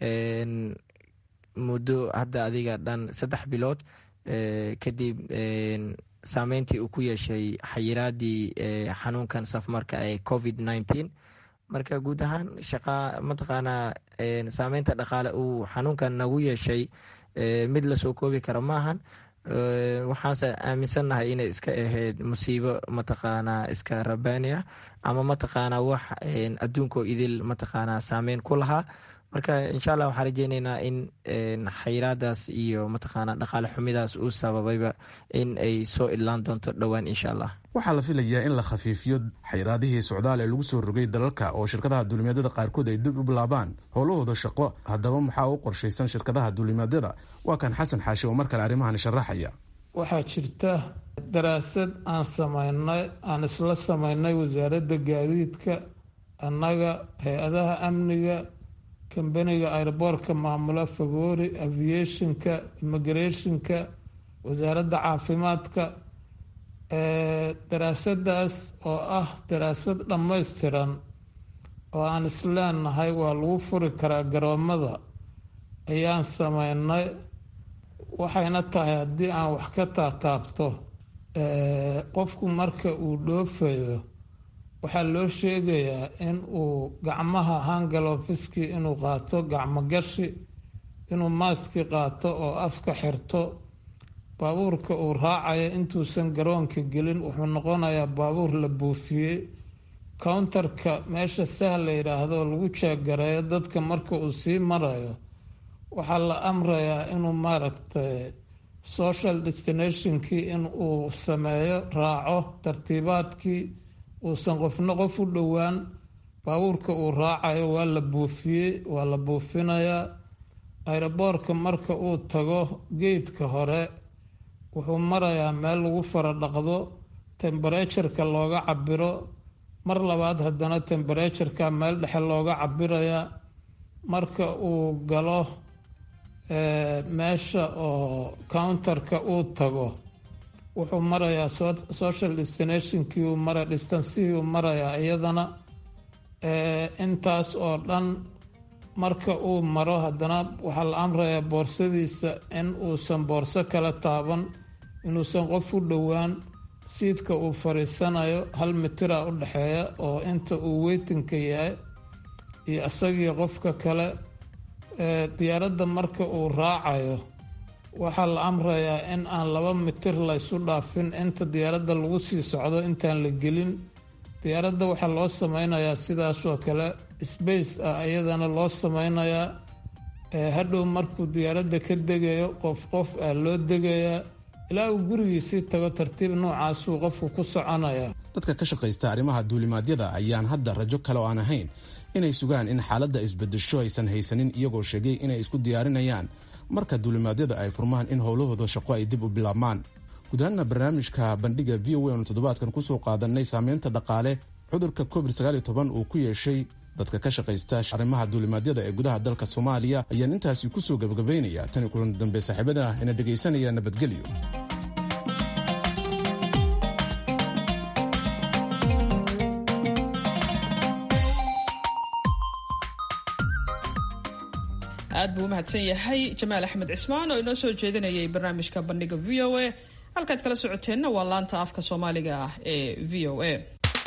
muddo hadda adiga dhan saddex bilood kadib saameyntii uu ku yeeshay xayiraadii xanuunkan safmarka ee covid nneteen marka guud ahaan shaqa mataqaanaa saameynta dhaqaale uu xanuunkan nagu yeeshay mid lasoo koobi kara maahan waxaanse aaminsannahay inay iska ahayd musiibo mataqaanaa iska rabaani ah ama mataqaanaa wax adduunkoo idil mataqaanaa saameyn ku lahaa marka insha allah waxaan rajeyneynaa in xayiraadaas iyo mataqaana dhaqaale xumidaas uu sababayba in ay soo idlaan doonto dhowaan insha allah waxaa la filayaa in la khafiifiyo xayiraadihii socdaal ee lagu soo rogay dalalka oo shirkadaha duulimaadyada qaarkood ay dib u bilaabaan howlahooda shaqo haddaba maxaa u qorshaysan shirkadaha duulimaadyada waa kan xasan xaashi oo mar kale arrimahan sharaxaya waxaa jirta daraasad aan samaynay aan isla samaynay wasaaradda gaadiidka annaga hay-adaha amniga kambaniga airboortka maamula fagoori aviationka immigrationka wasaaradda caafimaadka daraasadaas oo ah daraasad dhammaystiran oo aan isleenahay waa lagu furi karaa garoomada ayaan sameynay waxayna tahay haddii aan wax ka taataabto qofku marka uu dhoofayo waxaa loo sheegayaa in uu gacmaha hangalofiskii inuu qaato gacmo gashi inuu maaski qaato oo afka xirto baabuurka uu raacayo intuusan garoonka gelin wuxuu noqonayaa baabuur la buufiyey counterka meesha sah la yidhaahdo lagu jaagareeyo dadka marka uu sii marayo waxaa la amrayaa inuu maaragtay social destinationkii in uu sameeyo raaco tartiibaadkii uusan qofna qof u dhowaan baabuurka uu raacayo waa la buufiyey waa la buufinayaa ayroboorka marka uu tago geedka hore wuxuu marayaa meel lagu fara dhaqdo temberetureka looga cabiro mar labaad haddana temberetureka meel dhexe looga cabirayaa marka uu galo meesha oo counterka uu tago wuxuu marayaa social destinationkii uu mara distansihii uu marayaa iyadana intaas oo dhan marka uu maro haddana waxaa la amrayaa boorsadiisa in uusan boorso kala taaban inuusan qof u dhowaan siidka uu fadhiisanayo hal mitira u dhexeeya oo inta uu weytinka yahay iyo isagii qofka kale diyaaradda marka uu raacayo waxaa la amrayaa in aan laba mitir laysu dhaafin inta diyaaradda lagu sii socdo intaan la gelin diyaaradda waxaa loo sameynayaa sidaasoo kale sbace ah iyadana loo sameynayaa hadhow markuu diyaaradda ka degayo qof qof ah loo degayaa ilaa uu gurigiisii tago tartiib noocaasuu qofku ku soconayaa dadka ka shaqaysta arrimaha duulimaadyada ayaan hadda rajo kale oo aan ahayn inay sugaan in xaaladda isbedesho aysan haysanin iyagoo sheegay inay isku diyaarinayaan marka duulimaadyada ay furmaan in howlahooda shaqo ay dib u bilaabmaan guud ahaanna barnaamijka bandhiga v o a oonu toddobaadkan kusoo qaadanay saameynta dhaqaale cudurka covid uu ku yeeshay dadka ka shaqaysta arrimaha duulimaadyada ee gudaha dalka soomaaliya ayaan intaasi kusoo gabagabaynaya tani kulan dambe saaxiibada ina dhegaysanaya nabadgelyo aad buu u mahadsan yahay jamaal axmed cismaan oo inoo soo jeedinayay barnaamijka bandhiga v o a halkaad kala socoteenna waa laanta afka soomaaliga ah ee v o a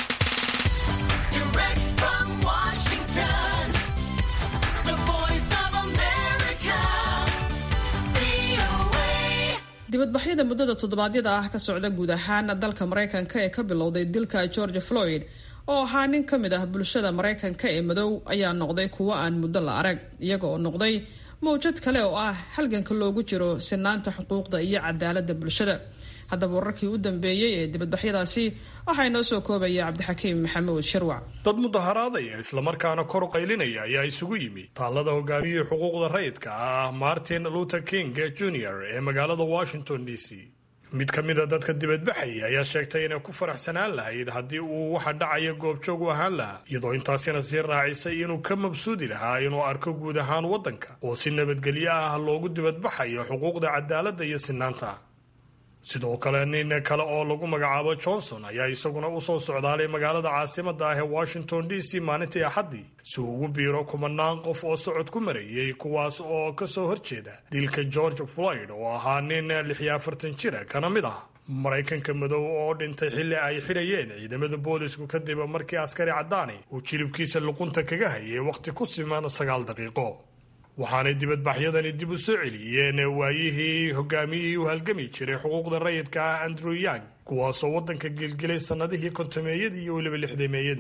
dibadbaxyada muddada toddobaadyada ah ka socda guud ahaan dalka maraykanka ee ka bilowday dilka george floyd oo ahaa nin ka mid ah bulshada maraykanka ee madow ayaa noqday kuwo aan muddo la arag iyaga oo noqday mawjad kale oo ah halganka loogu jiro sinaanta xuquuqda iyo cadaaladda bulshada haddaba wararkii u dambeeyey ee dibadbaxyadaasi waxaa inoo soo koobaya cabdixakiim maxamuud sharwac dad mudaharaadaya islamarkaana kor qaylinaya ayaa isugu yimi taallada hogaamiyihii xuquuqda rayidka ah martin luther king jr ee magaalada washington d c mid ka mida dadka dibadbaxaya ayaa sheegtay inay ku faraxsanaan lahayd haddii uu waxa dhacaya goobjoog u ahaan lahaa iyadoo intaasina sii raacisay inuu ka mabsuudi lahaa inuu arko guud ahaan waddanka oo si nabadgelyo ah loogu dibadbaxayo xuquuqda cadaaladda iyo sinaanta sidoo kale nin kale oo lagu magacaabo johnson ayaa isaguna usoo socdaalay magaalada caasimada ah ee washington d c maalintii axaddii si uu ugu biiro kumanaan qof oo socod ku marayay kuwaas oo kasoo horjeeda dilka george floyd oo ahaa nin lixiyo afartan jira kana mid ah maraykanka madow oo dhintay xilli ay xidhayeen ciidamada boolisku kadib markii askari caddaani uu jilibkiisa luqunta kaga hayay wakhti ku siman sagaal daqiiqo waxaanay dibadbaxyadani dib u soo celiyeen waayihii hogaamiyihii u halgami jiray xuquuqda rayidka ah andrew yang kuwaasoo waddanka gelgelay sannadihii kontameeyadii iyo weliba lixdameeyadii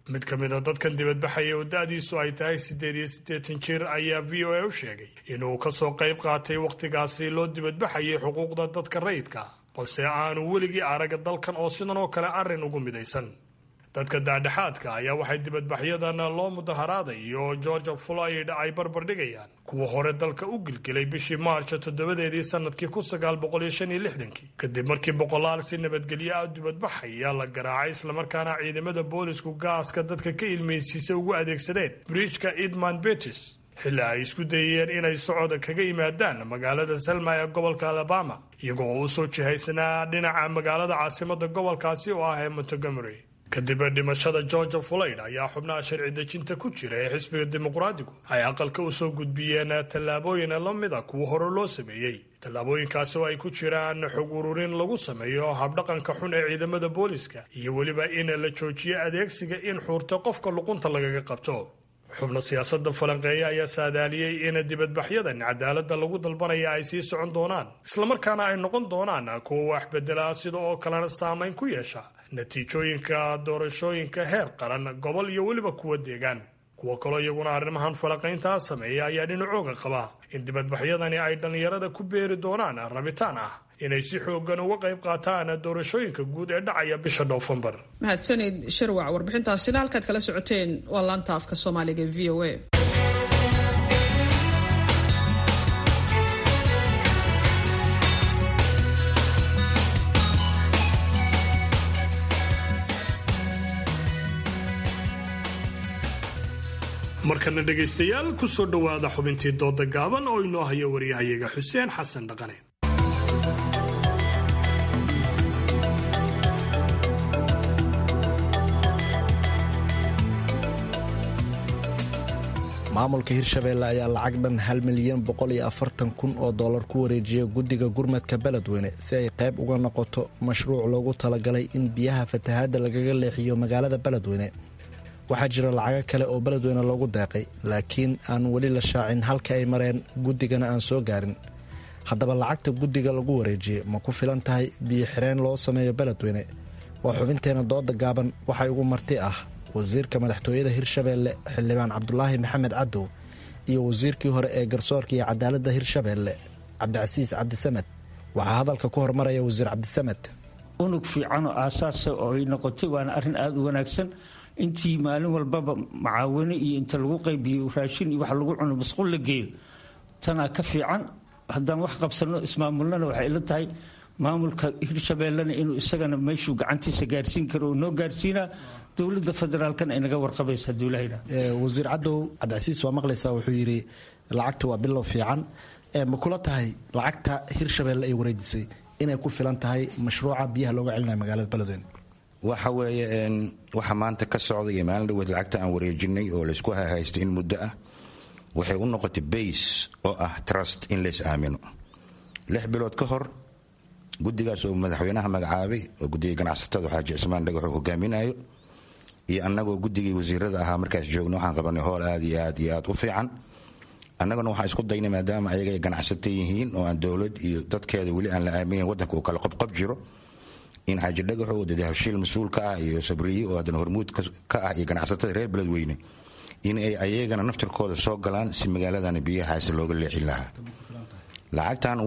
mid ka mid a dadkan dibadbaxaya oo da-diisu ay tahay siddeed iyo siddeetan jir ayaa v o a u sheegay inuu ka soo qayb qaatay wakhtigaasi loo dibadbaxayay xuquuqda dadka rayidka balse aanu weligii araga dalkan oo sidan oo kale arrin ugu midaysan dadka daadhexaadka ayaa waxay dibadbaxyadan loo mudaharaaday iyo georgia floyd ay barbardhigayaan kuwa hore dalka u gilgilay bishii maarjo toddobadeedii sanadkii kun sagaal boqol iyo shan iyo lixdankii kadib markii boqolaal si nabadgelyo ah dibadbaxaya la garaacay islamarkaana ciidamada boolisku gaaska dadka ka ilmaysiisa ugu adeegsadeen bridjka edmund betis xilli ay isku dayeen inay socod kaga yimaadaan magaalada selma ee gobolka alabama iyagoo u soo jihaysnaa dhinaca magaalada caasimada gobolkaasi oo ah ee montgomery kadib dhimashada georgia floyd ayaa xubnaha sharci dejinta ku jira ee xisbiga dimuqraadigu ay aqalka u soo gudbiyeen tallaabooyin la mid a kuwa hore loo sameeyey tallaabooyinkaasi oo ay ku jiraan xog ururin lagu sameeyo habdhaqanka xun ee ciidamada booliska iyo weliba in la joojiyo adeegsiga in xuurta qofka luqunta lagaga qabto xubno siyaasada falanqeeya ayaa saadaaliyey in dibadbaxyadan cadaalada lagu dalbanaya ay sii socon doonaan islamarkaana ay noqon doonaan kuwa wax bedela sida oo kalena saamayn ku yeesha natiijooyinka doorashooyinka heer qaran gobol iyo weliba kuwa deegaan kuwo kaloo iyaguna arrimahan falanqayntaa sameeya ayaa dhinacooga qaba in dibadbaxyadani ay dhallinyarada ku beeri doonaan rabitaan ah inay si xoogan uga qayb qaataan doorashooyinka guud ee dhacaya bisha noofembar mahadsanid shirwac warbixintaasina halkaad kala socoteen waa laanta afka soomaaliga v o a markana dhegaystayaal ku soo dhowaada xubintii dooda gaaban oo inoo haya waryahayaga xuseen xasan dhaqane maamulka hirshabeelle ayaa lacag dhan hal milyan boqol iyo afartan kun oo dollar ku wareejiyay guddiga gurmadka beledweyne si ay qayb uga noqoto mashruuc loogu talagalay in biyaha fatahaadda lagaga leexiyo magaalada beledweyne waxaa jira lacago kale oo beledweyne loogu deeqay laakiin aan weli la shaacin halka ay mareen guddigana aan soo gaarin haddaba lacagta guddiga lagu wareejiyey ma ku filan tahay biyo xireen loo sameeyo beledweyne waa xubinteena dooda gaaban waxay ugu marti ah wasiirka madaxtooyada hirshabeelle xildhibaan cabdulaahi maxamed cadow iyo wasiirkii hore ee garsoorka iyo cadaaladda hirshabeelle cabdicasiis cabdisamed waxaa hadalka ku hormaraya wasiir cabdisamed unug fiicanoo aasaasa oo ay noqotay waana arrin aada u wanaagsan intii maalin walbaba macaawino iyo inta lagu qaybiyo raashin iyo wax lagu cuno masquul la geeyo tanaa ka fiican haddaan wax qabsanno ismaamulnana waxay ila tahay maamulka hirshabeellena inuu isagana meeshuu gacantiisa gaarsiin karo oo noo gaarsiinaa dowladda federaalkana ay naga warqabaysa hadduu ilaha wasiir cadow cabdicasiis waa maqlaysaa wuxuu yidhi lacagta waa bilow fiican ma kula tahay lacagta hirshabeelle ay wareejisay inay ku filan tahay mashruuca biyaha looga celinayo magaalada beledweyne waxa weeye waxa maanta ka socda iyo maalin dhaweed lacagta aan wareejinay oo laysku hahaysto in muddo ah waxay u noqotay base oo ah trust in lays aamino lix bilood ka hor guddigaas oo madaxweynaha magacaabay oo guddiga ganacsatada xaaji cismaan dhagaxuu hogaaminayo iyo annagoo guddigii wasiirada ahaa markaas joogna waxaan qabanay hool aad iyo aad iyo aad u fiican annaguna waxaan isku daynay maadaama ayaga ay ganacsata yihiin oo aan dowlad iyo dadkeeda weli aan la aaminin waddanka uu kala qobqob jiro in xaaji dhagaxo dade habshiil mas-uul ka ah iyo sabriye oo haddana hormuud ka ah iyo ganacsatada reer beledweyne in ay ayagana naftirkooda soo galaan si magaaladana biyahaasi looga leexin lahaa lacagtan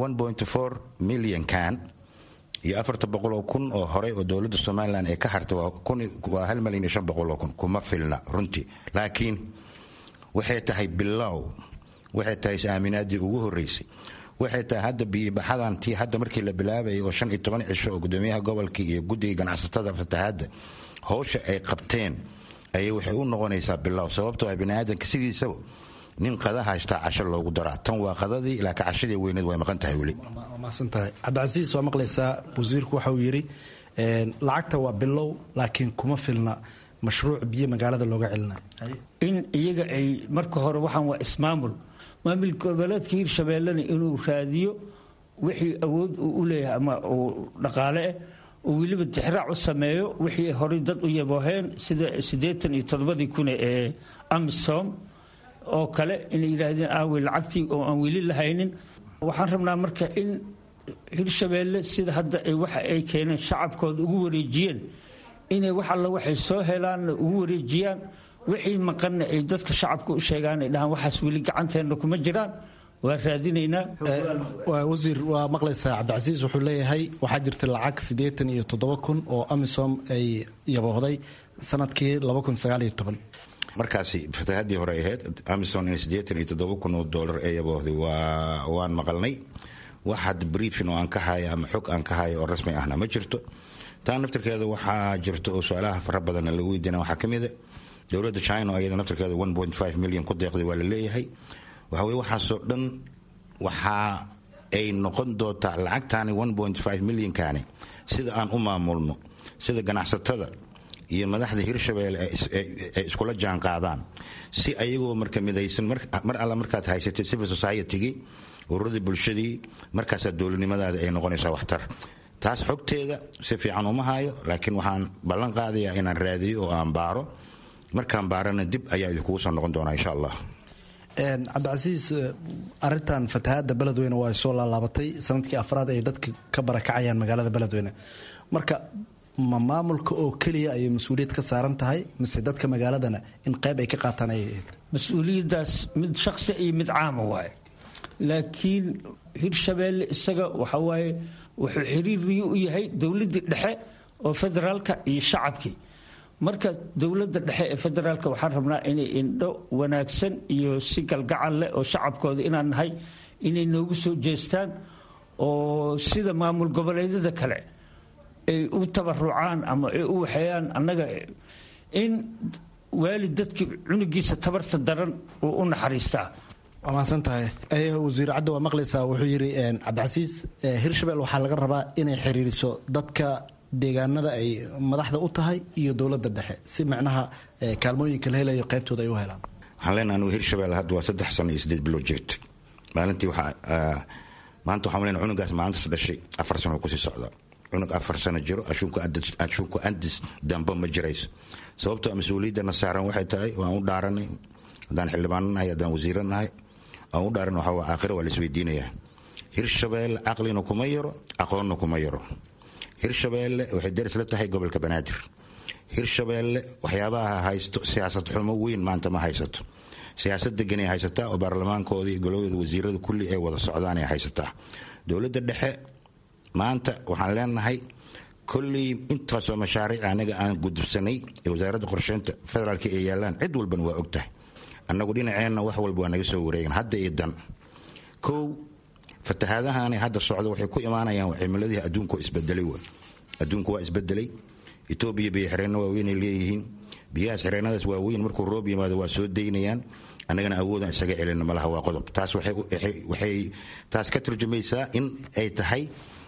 milyan kan iyo afarta boqoloo kun oo horey oo dowladda somalilan ay ka hartay waa hal milyan iyo shan boqoloo kun kuma filna runtii laakiin waxay tahay bilow waxay tahay is-aaminaadii ugu horreysay waxay tahay hadda biyibaxadan tii hadda markii la bilaabayay oo shan iyo toban cisho oo gudoomiyaha gobolkii iyo guddiga ganacsatada fatahaadda howsha ay qabteen ayay waxay u noqonaysaa bilow sababtoo ah biniaadanka sidiisaba nin qada haystaa casho loogu daraa tan waa qadadii laakiin cashadii weyneed way maqan tahay weli maadsantahay cabdicasiis waa maqlaysaa wasiirku waxa uu yidhi lacagta waa bilow laakiin kuma filna mashruuc biyo magaalada looga celinayo in iyaga ay marka hore waxaan waa ismaamul maamul goboleedka hirshabeellena inuu raadiyo wixii awood uu u leeyahay ama uu dhaqaale ah oo weliba tixraac u sameeyo wixii horey dad u yabooheen sida siddeetan iyo toddobadii kune ee amisom oo kale inay yidhaahdeen aawey lacagtii oo aan weli lahaynin waxaan rabnaa marka in hirshabeelle sida hadda waxa ay keeneen shacabkooda ugu wareejiyeen inay wax alla waxay soo helaanna ugu wareejiyaan wixii maqanna ay dadka shacabka u sheegaan ay dhahaan waxaas weli gacanteenna kuma jiraan waa raadinaynaa wasiir waa maqlaysaa cabdicasiis wuxuu leeyahay waxaa jirta lacag siddeetan iyo toddoba kun oo amisom ay yaboohday sanadkii laba kun sagaal iyo toban markaasi fatahaddii hore ahayd amison in siddeetan iyo toddoba kun oo doolar ee yaboohday waa waan maqalnay wax had briefin oo aan ka hayo ama xog aan ka hayo oo rasmi ahna ma jirto taa naftirkeeda waxaa jirto oo su-aalaha fara badanna lagu weydiina waxaa ka mida dowladda china iyada naftirkeeda one point five milyan ku deeqday waa la leeyahay waxa weye waxaasoo dhan waxaa ay noqon doontaa lacagtaani one point five milyankaani sida aan u maamulno sida ganacsatada iyo madaxda hirshabelle ay iskula jaan qaadaan si ayagoo marka midaysan mar alla markaad haysatay civil society-gii ururadii bulshadii markaasaa dowladnimadaada ay noqonaysaa waxtar taas xogteeda si fiican uma hayo laakiin waxaan ballan qaadayaa inaan raadiyo oo aan baaro markaan baarana dib ayaa idinkugu soo noqon doonaa insha allah cabdicasiis arintan fatahaada beledweyne waa soo laalaabatay sanadkii afraad ay dadka ka barakacayaan magaalada beledweyne marka ma maamulka oo keliya ayay mas-uuliyad ka saaran tahay mise dadka magaaladana in qayb ay ka qaataan ay mas-uuliyaddaas mid shakhsi iyo mid caama waaye laakiin hirshabeelle isaga waxa waaye wuxuu xiriiriyo u yahay dowladdii dhexe oo federaalka iyo shacabkii marka dowladda dhexe ee federaalka waxaan rabnaa inay indho wanaagsan iyo si galgacal leh oo shacabkooda inaan nahay inay noogu soo jeestaan oo sida maamul goboleedyada kale ay u tabarucaan ama ay u waxeeyaan annaga in waalid dadkii cunugiisa tabarta daran uu u naxariistaa waa mahadsan tahay wasiir caddo waa maqlaysaa wuxuu yidhi cabdicasiis hirshabelle waxaa laga rabaa inay xiriiriso dadka deegaanada ay madaxda u tahay iyo dowladda dhexe si macnaha kaalmooyinka la helayo qaybtooda ay u helaan waxaan leenaha anugu hirshabelle hadda waa saddex sano iyo siddeed bilood jirta maalintii waxaa maanta waxaan leenaha cunugaas maalintaas dhashay afar sano kusii socdaa cunug afar sano jiro ashuunku andis dambe ma jirayso sababtoo mas-uuliyaddana saaran waxay tahay waan u dhaaranay haddaan xildhibaano nahay haddaan wasiiro nahay aan u dhaaran waxaa waa aakhira waa la isweydiinayaa hirshabelle caqlina kuma yaro aqoonna kuma yaro hirshabelle waxay daris la tahay gobolka banaadir hirshabelle waxyaabaha haysto siyaasad xumo weyn maanta ma haysato siyaasad deganay haysataa oo baarlamaankoodii golowada wasiirada kulli ay wada socdaanay haysataa dowladda dhexe maanta waxaan leenahay kolley intaasoo mashaariic anaga aan gudubsanay ee wasaaradda qorsheynta federaalka ay yaalaan cid walbana waa ogtahay annagu dhinaceenna wax walba waa naga soo wareegan hadda iyo dan kow fatahaadahaani hadda socda waxay ku imaanayaan cimiladii adduunku isbedelay w adduunku waa isbedelay etoobiya biyo xireenno waaweynay leeyihiin biyahaas xireenadaas waaweyn markuu roob yimaado waa soo daynayaan annagana awoodaan isaga celina malaha waa qodob taas waxay taas ka turjumaysaa in ay tahay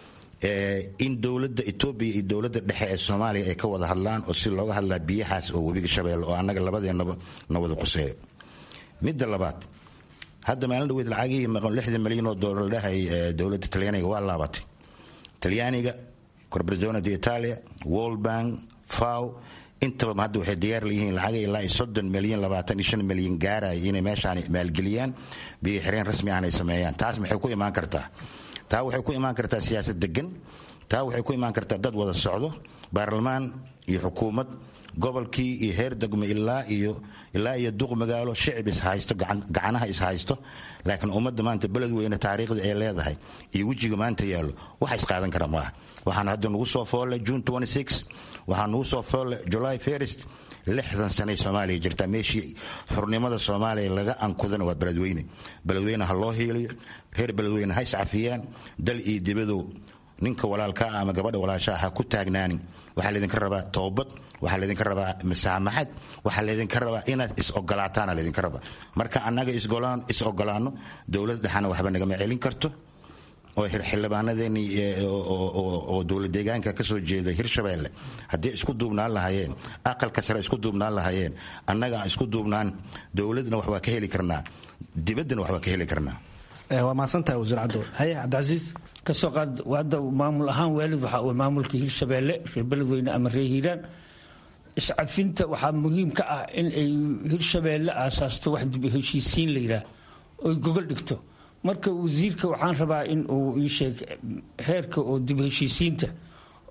in dowladda etoobiya iyo dowladda dhexe ee soomaaliya ay ka wada hadlaan oo si looga hadlaa biyahaas oo webiga shabeelle oo annaga labadeennaba na wada quseeyo midda labaad hadda maalin dhaweyd lacagihii maqan lixdan milyan oo doolar dhahay dowladda talyaaniga waa laabatay talyaaniga corporazione di italia world bank faw intaba hadda waxay diyaar leeyihiin lacag ilaa iyo soddon milyan labaatan iyo shan milyan gaaraya inay meeshaan maalgeliyaan biyo xireen rasmi ahna ay sameeyaan taas maxay ku imaan kartaa taa waxay ku imaan kartaa siyaasad degan taa waxay ku imaan kartaa dad wada socdo baarlamaan iyo xukuumad gobolkii iyo heer degmo ilaa iyo ilaa iyo duq magaalo shicib ishaysto gacanaha ishaysto laakiin ummadda maanta beledweyne taariikhda ay leedahay iyo wejiga maanta yaallo waxa isqaadan kara maaha waxaana hadda nagu soo foolle june waxaa nagu soo foolle july first lixdan sanay soomaaliya jirtaa meeshii xurnimada soomaaliya laga ankudana waa beledweyne beledweyne ha loo hiiliyo reer beledweyne ha iscafiyaan dal iyo dibadow ninka walaalkaa ama gabadha walaashaa ha ku taagnaanin waxaa laydinka rabaa toobad waxaa laydinka rabaa masaamaxad waxaa laydinka rabaa inaad is-ogolaataana laydinka rabaa marka annaga is ogolaano dowlad dhexana waxba nagama celin karto oo xildhibaanadeennii oo dowlad deegaanka ka soo jeeda hirshabeelle haddii isku duubnaan lahaayeen aqalka sare isku duubnaan lahaayeen annaga aan isku duubnaan dowladna wax waa ka heli karnaa dibaddana wax waa ka heli karnaa waa mahadsantahay wasiir cabdo haye cabdicasiis kasoo qaad hadda maamul ahaan waalid waxa uu maamulka hirshabeelle reer beledweyne ama reer hiiraan iscafinta waxaa muhiim ka ah in ay hirshabeelle aasaasto wax dib heshiisiin la yidhaah oy gogol dhigto marka wasiirka waxaan rabaa in uu ii sheeg heerka oo dib heshiisiinta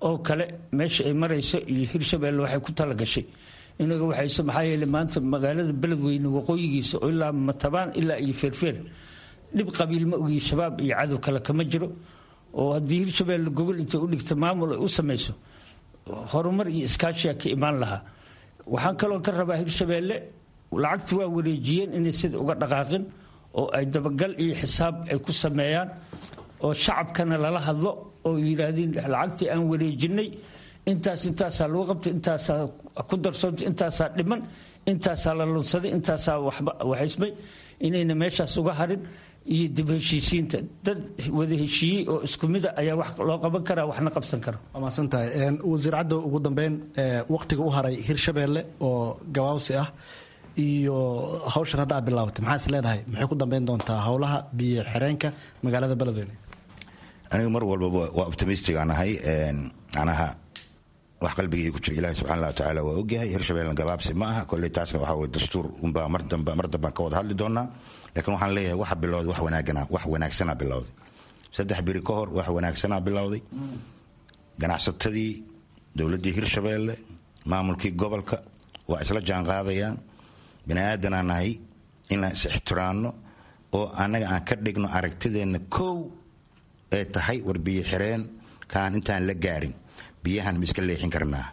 oo kale meesha ay marayso iyo hirshabeelle waxay ku talagashay inaga waxayse maxaa yeele maanta magaalada beledweyne waqooyigiisa oo ilaa matabaan ilaa iyo feerfeer dhib qabiil ma ogiyi shabaab iyo cadow kale kama jiro oo haddii hirshabeelle gogol intay u dhigta maamul ay u samayso horumar iyo iskaashiyaa ka imaan lahaa waxaan kaloo ka rabaa hirshabeelle lacagti waa wareejiyeen inay sida uga dhaqaaqin oo ay dabagal iyo xisaab ay ku sameeyaan oo shacabkana lala hadlo oo yidhaahdeen lacagtii aan wareejinay intaas intaasaa lagu qabtay intaasaa ku darsoontay intaasaa dhiman intaasaa la lunsaday intaasaa waxaysmay inayna meeshaas uga harin iyo dib heshiisiinta dad wada heshiiyey oo isku mida ayaa wax loo qaban karaa waxna qabsan kara waa mahadsantahay wasiir caddow ugu dambeyn waqtiga u haray hirshabeelle oo gabaabsi ah iyo hawshan hadda aad bilaabatay maxaa is leedahay maxay ku dambeyn doontaa howlaha biyo xireenka magaalada beledweyne aniga mar walbaba waa optimistic aan ahay anaha wax qalbigii ku jira ilahi subxana wa tacaala waa ogyahay hirshabeelna gabaabsi ma aha kolley taasna waxa weye dastuur unbaa mar dambe mar dambaan ka wada hadli doonaa laakiin waxaan leeyahay waxa bilowday wax wanaagana wax wanaagsanaa bilowday saddex biri ka hor wax wanaagsanaa bilowday ganacsatadii dowladdii hirshabeelle maamulkii gobolka waa isla jaanqaadayaan bini aadanaa nahay inaan is ixtiraanno oo annaga aan ka dhigno aragtideenna kow ee tahay war biyo xireen kaan intaan la gaarin biyahan ma iska leexin karnaa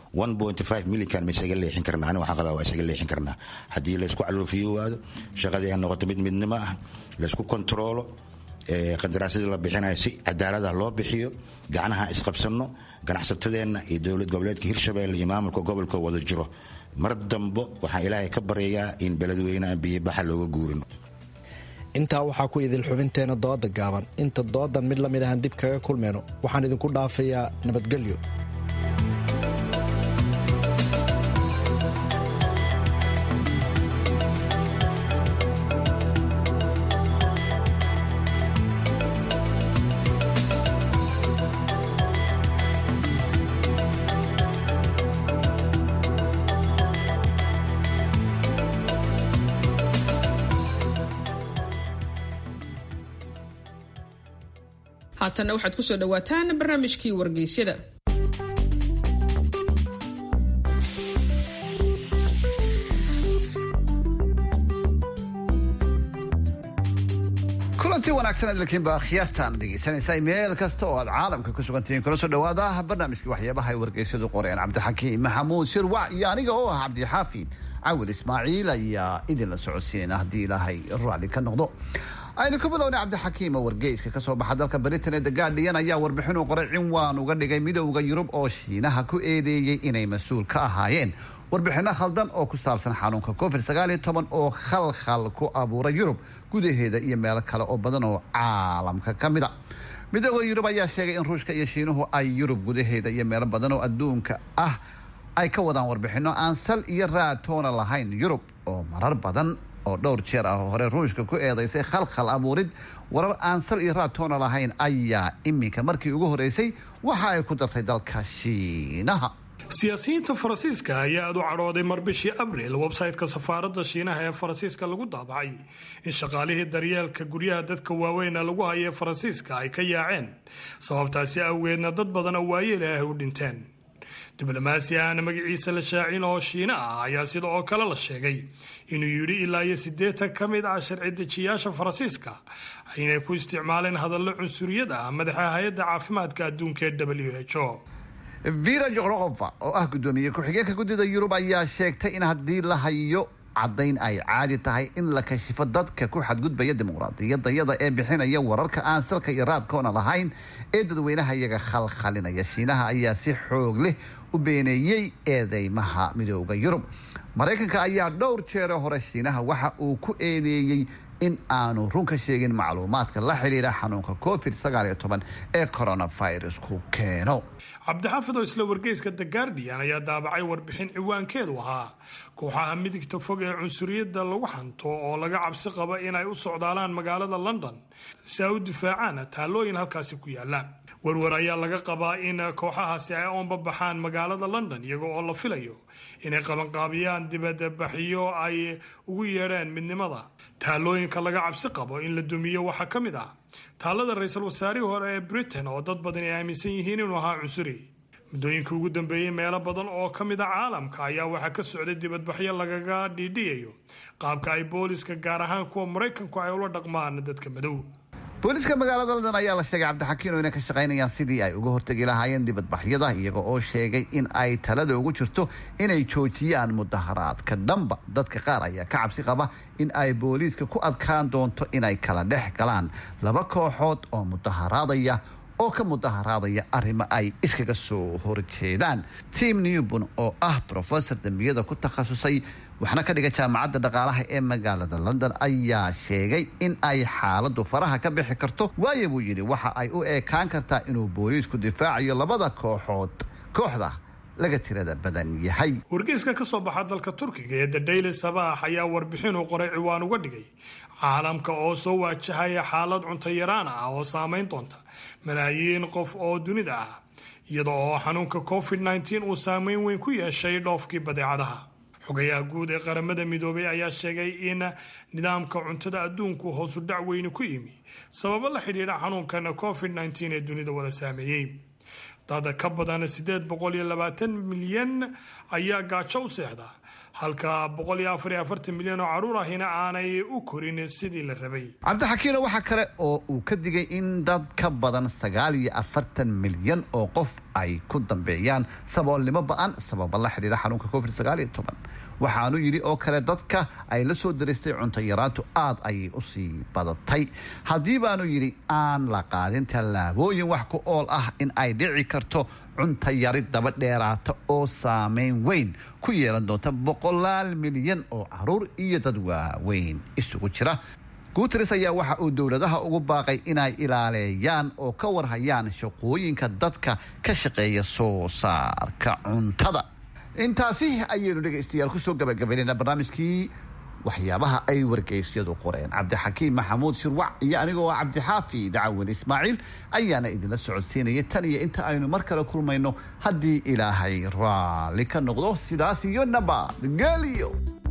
milyan ma isaga leexin karnaa aniga waxaan qabaa waa isaga leexin karnaa haddii laysku caloofiyo waado shaqadii ay noqoto mid midnimo ah laysku kontaroolo qandaraasyadii la bixinayo si cadaalada loo bixiyo gacnaha isqabsanno ganacsatadeenna iyo dowlad goboleedka hirshabeelle iyo maamulka gobolka wada jiro mar dambo waxaan ilaahay ka baryayaa in beledweyne aan biyobaxa looga guurin intaa waxaa ku idil xubinteena dooda gaaban inta doodan mid lamid ahaan dib kaga kulmayno waxaan idinku dhaafayaa nabadgelyo haatanna waxaad ku soo dhowaataan barnaamijkii wargeysyada kulantii wanaagsan idilkiinba akhyaartaan dhegeysanaysaa meel kasta oo aad caalamka ku sugantihiin kula soo dhawaada barnaamijkii waxyaabaha ay wargeysyadu qoreen cabdixakiim maxamuud shirwac iyo aniga oo ah cabdixaafid cawil ismaaciil ayaa idinla socodsiinayna haddii ilaahay raalli ka noqdo aynu ku bilownay cabdixakiim oo wargeyska kasoo baxa dalka britain ee the guardian ayaa warbixin u qoray cinwaan uga dhigay midowda yurub oo shiinaha ku eedeeyey inay mas-uul ka ahaayeen warbixino khaldan oo ku saabsan xanuunka covid sagaaliyo toban oo khalkhal ku abuuray yurub gudaheeda iyo meelo kale oo badan oo caalamka ka mid a midowda yurub ayaa sheegay in ruushka iyo shiinuhu ay yurub gudaheeda iyo meelo badan oo adduunka ah ay ka wadaan warbixino aan sal iyo raatoona lahayn yurub oo marar badan oo dhowr jeer ah oo hore ruushka ku eedaysay khalkhal abuurid warar aan sal iyo raatoona lahayn ayaa iminka markii ugu horeysay waxa ay ku dartay dalka shiinaha siyaasiyiinta faransiiska ayaa aad u cadhooday mar bishii abriil websayte-ka safaaradda shiinaha ee faransiiska lagu daabacay in shaqaalihii daryeelka guryaha dadka waaweyna lagu hayo ee faransiiska ay ka yaaceen sababtaasi awgeedna dad badan oo waayeel ah ay u dhinteen diblomaasi ahna magaciisa la shaacin oo shiina ah ayaa sida oo kale la sheegay inuu yidhi ilaa iyo siddeetan ka mid ah sharci dejiyaasha faransiiska inay ku isticmaaleen hadallo cunsuriyad ah madaxa hay-adda caafimaadka adduunka ee w h o vira jokrokofa oo ah guddoomiye ku-xigeenka guddida yurub ayaa sheegtay in haddii la hayo caddayn ay caadi tahay in la kashifo dadka ku xadgudbaya dimuqraadiyadayada ee bixinaya wararka aan salka iyo raadkoona lahayn ee dadweynaha iyaga khalkhalinaya shiinaha ayaa si xoog leh u beeneeyey eedeymaha midooda yurub maraykanka ayaa dhowr jeero hore shiinaha waxa uu ku eedeeyey in aanu run ka sheegin macluumaadka la xidhiira xanuunka covid ee coronavirusku keeno cabdixaafid oo isla wargeyska the guardian ayaa daabacay warbixin ciwaankeedu ahaa kooxaha midigta fog ee cunsuriyadda lagu hanto oo laga cabsi qaba inay u socdaalaan magaalada london si ay u difaacaan taallooyin halkaasi ku yaala warwar ayaa laga qabaa in kooxahaasi ay oonba baxaan magaalada london iyaga oo la filayo inay qabanqaabiyaan dibadbaxyo ay ugu yeedheen midnimada taallooyinka laga cabsi qabo in la dumiyo waxaa ka mid ah taallada ra-iisul wasaarihii hore ee britain oo dad badan ay aaminsan yihiin inuu ahaa cunsuri muddooyinkii ugu dambeeyey meelo badan oo ka mid a caalamka ayaa waxaa ka socday dibadbaxyo lagaga dhiidhiyayo qaabka ay booliska gaar ahaan kuwa maraykanku ay ula dhaqmaan dadka madow booliiska magaalada london ayaa la sheegay cabdixakiin oo inay ka shaqaynayaan sidii ay uga hortegi lahaayeen dibadbaxyada iyaga oo sheegay in ay talada ugu jirto inay joojiyaan mudaharaadka dhanba dadka qaar ayaa ka cabsi qaba in ay booliiska ku adkaan doonto inay kala dhex galaan laba kooxood oo mudaharaadaya oo ka mudaharaadaya arrimo ay iskaga soo horjeedaan tim newbon oo ah brofesor dembiyada ku takhasusay waxna ka dhiga jaamacadda dhaqaalaha ee magaalada london ayaa sheegay in ay xaaladu faraha ka bixi karto waayo buu yidhi waxa ay u eekaan kartaa inuu booliisku difaacayo labada kooxood kooxda laga tirada badan yahay wargeyska ka soo baxa dalka turkiga ee the daily sabaax ayaa warbixinuu qoray ciwaan uga dhigay caalamka oo soo waajahaya xaalad cunto yaraan ah oo saameyn doonta malaayiin qof oo dunida ah iyada oo xanuunka covid nteen uu saameyn weyn ku yeeshay dhoofkii badeecadaha xogayaha guud ee qaramada midoobay ayaa sheegay in nidaamka cuntada adduunku hoosu dhac weyni ku yimi sababo la xidhiidha xanuunkan covid nteen ee dunida wada saameeyey dad ka badan siddeed boqol iyo labaatan milyan ayaa gaajo u seexda halka boqol iyo afar iyo afartan milyan oo caruur ahina aanay u korin sidii la rabay cabdixakiino waxaa kale oo uu ka digay in dad ka badan sagaal iyo afartan milyan oo qof ay ku dambeeyaan saboolnimo ba-an sababa la xidhiira xanuunka covid sagaal iyo toban waxaanu yidhi oo kale dadka ay la soo daristay cunto yaraantu aada ayay usii badatay haddii baanu yidhi aan la qaadin tallaabooyin wax ku ool ah in ay dhici karto cunto yari daba dheeraata oo saameyn weyn ku yeelan doonta boqolaal milyan oo caruur iyo dad waaweyn isugu jira guteres ayaa waxa uu dowladaha ugu baaqay inay ilaaleeyaan oo ka warhayaan shaqooyinka dadka ka shaqeeya soo saarka cuntada intaasi ayaynu dhegaystayaal kusoo gabagabaynayna barnaamijkii waxyaabaha ay wargeysyadu qoreen cabdixakiim maxamuud shirwac iyo anigoo ah cabdixaafi dacawin ismaaciil ayaana idinla socodsiinaya tan iyo inta aynu mar kale kulmayno haddii ilaahay raalli ka noqdo sidaas iyo nabadgelyo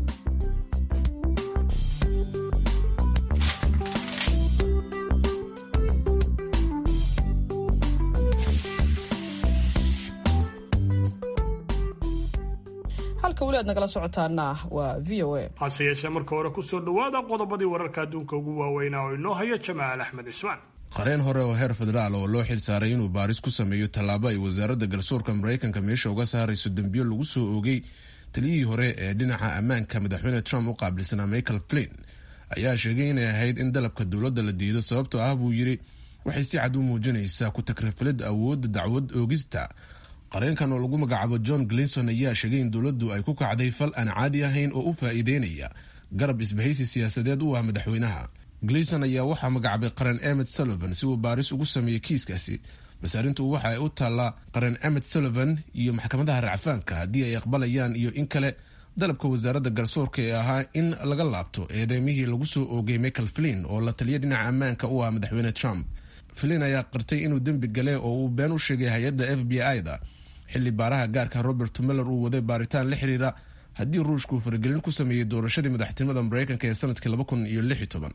halka weli aad nagala socotaana waa v o a hase yeeshee marka hore kusoo dhowaada qodobadii wararka adduunka ugu waaweynaa oo inoo haya jamaal axmed cismaan qareen hore oo heer federaal oo loo xilsaaray inuu baaris ku sameeyo tallaabo ay wasaaradda garsoorka maraykanka meesha uga saarayso dembiyo lagu soo oogay taliyihii hore ee dhinaca ammaanka madaxweyne trump u qaabilsanaa michael flin ayaa sheegay inay ahayd in dalabka dowladda la diido sababtoo ah buu yidhi waxay si cad u muujinaysaa ku takrifalid awoodda dacwad oogista qareenkan oo lagu magacaabo john glinson ayaa sheegay in dowladdu ay ku kacday fal aan caadi ahayn oo u faa'iideynaya garab isbahaysi siyaasadeed u ah madaxweynaha glinson ayaa waxaa magacaabay qaran emet sullivan si uu baaris ugu sameeyo kiiskaasi balse arrintu waxa ay u taallaa qaran emet sullivan iyo maxkamadaha racfaanka haddii ay aqbalayaan iyo in kale dalabka wasaaradda garsoorka ee ahaa in laga laabto eedeymihii lagu soo oogay michael flin oo la taliya dhinaca ammaanka u ah madaxweyne trump flin ayaa qirtay inuu dembi gale oo uu been u sheegay hay-adda f b i-da xilli baaraha gaarka robert miller uu waday baaritaan la xiriira haddii ruushku faragelin ku sameeyey doorashadii madaxtinimada mareykanka ee sanadkii laba kun iyo lix iyo toban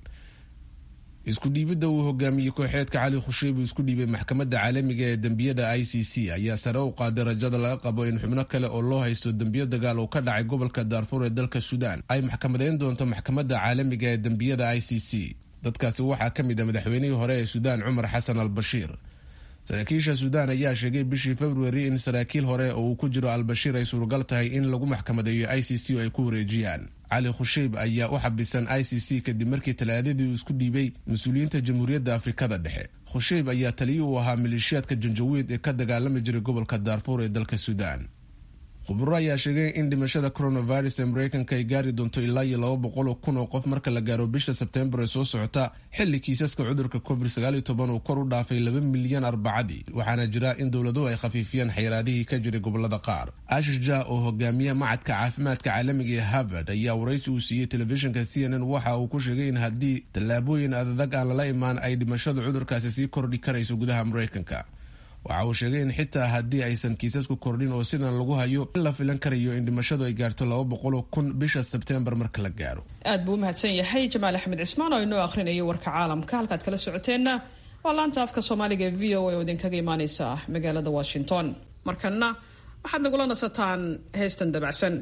isku dhiibidda uu hogaamiyey kooxeedka cali khusheib uu isku dhiibay maxkamadda caalamiga ee dembiyada i c c ayaa sare u qaaday rajada laga qabo in xubno kale oo loo haysto dembiyo dagaal oo ka dhacay gobolka daarfuur ee dalka suudaan ay maxkamadeyn doonto maxkamadda caalamiga ee dembiyada i c c dadkaasi waxaa ka mid a madaxweynihii hore ee suudaan cumar xasan al bashiir saraakiisha suudaan ayaa sheegay bishii februari in saraakiil hore oo uu ku jiro albashiir ay suuragal tahay in lagu maxkamadeeyo i c c oo ay ku wareejiyaan cali khusheib ayaa u xabisan i c c kadib markii talaadadii uu isku dhiibay mas-uuliyiinta jamhuuriyadda afrikada dhexe khusheib ayaa taliyi u ahaa maleeshiyaadka janjawiid ee ka dagaalami jiray gobolka daarfuur ee dalka suudaan khuburo ayaa sheegay in dhimashada coronavirus ee mareykanka ay gaari doonto ilaa iyo laba boqol oo kun oo qof marka la gaaro bisha sebtembar ee soo socota xilli kiisaska cudurka covid sagaal iyo toban uu kor u dhaafay laba milyan arbacadii waxaana jira in dowladuhu ay khafiifiyeen xayiraadihii ka jiray gobolada qaar ashish ja oo hogaamiya macadka caafimaadka caalamiga ee harvard ayaa waraysi uu siiyey telefishinka c n n waxa uu ku sheegay in haddii tallaabooyin adadag aan lala imaan ay dhimashada cudurkaasi sii kordhi karayso gudaha mareykanka waxa uu sheegay in xitaa haddii aysan kiisasku kordhin oo sidan lagu hayo in la filan karayo in dhimashadu ay gaarto laba boqoloo kun bisha sebtembar marka la gaaro aad buu u mahadsan yahay jamaal axmed cismaan oo inoo akhrinayay warka caalamka halkaad kala socoteenna waa laanta afka soomaaliga ee v o a oo idinkaga imaaneysa magaalada washington markanna waxaad nagula nasataan heestan dabacsan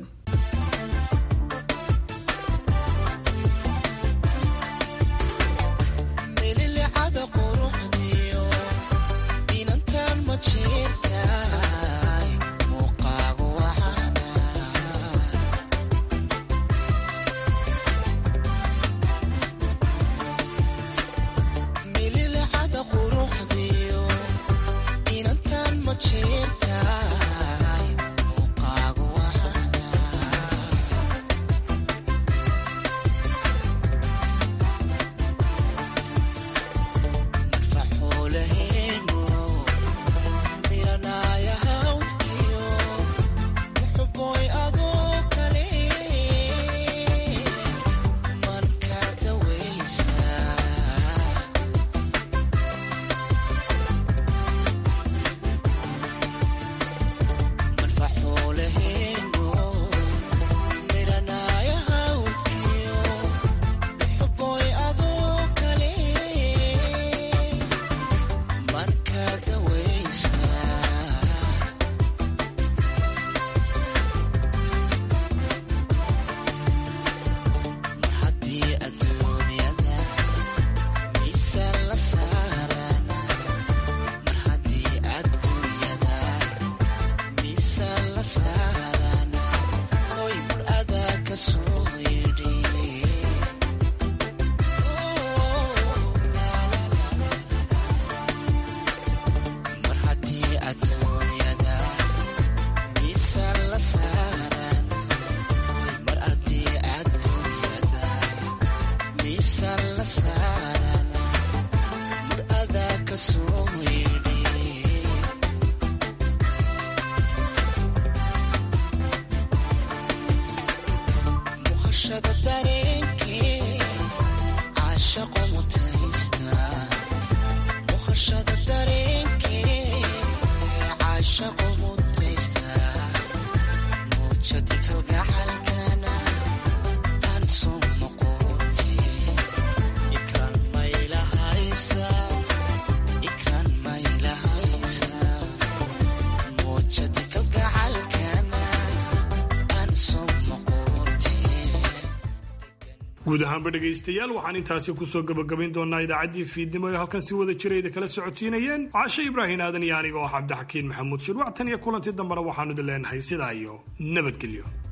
guud ahaanba dhegaystayaal waxaan intaasi kusoo gabagabayn doonaa idaacaddii fiidnimo ee halkan si wada jirayda kala socodsiinayeen caashe ibraahin aadan iyo aniga oo cabdixakiin maxamuud shirwac tan iyo kulantii dambena waxaanu idin leenahay sidaa iyo nabadgelyo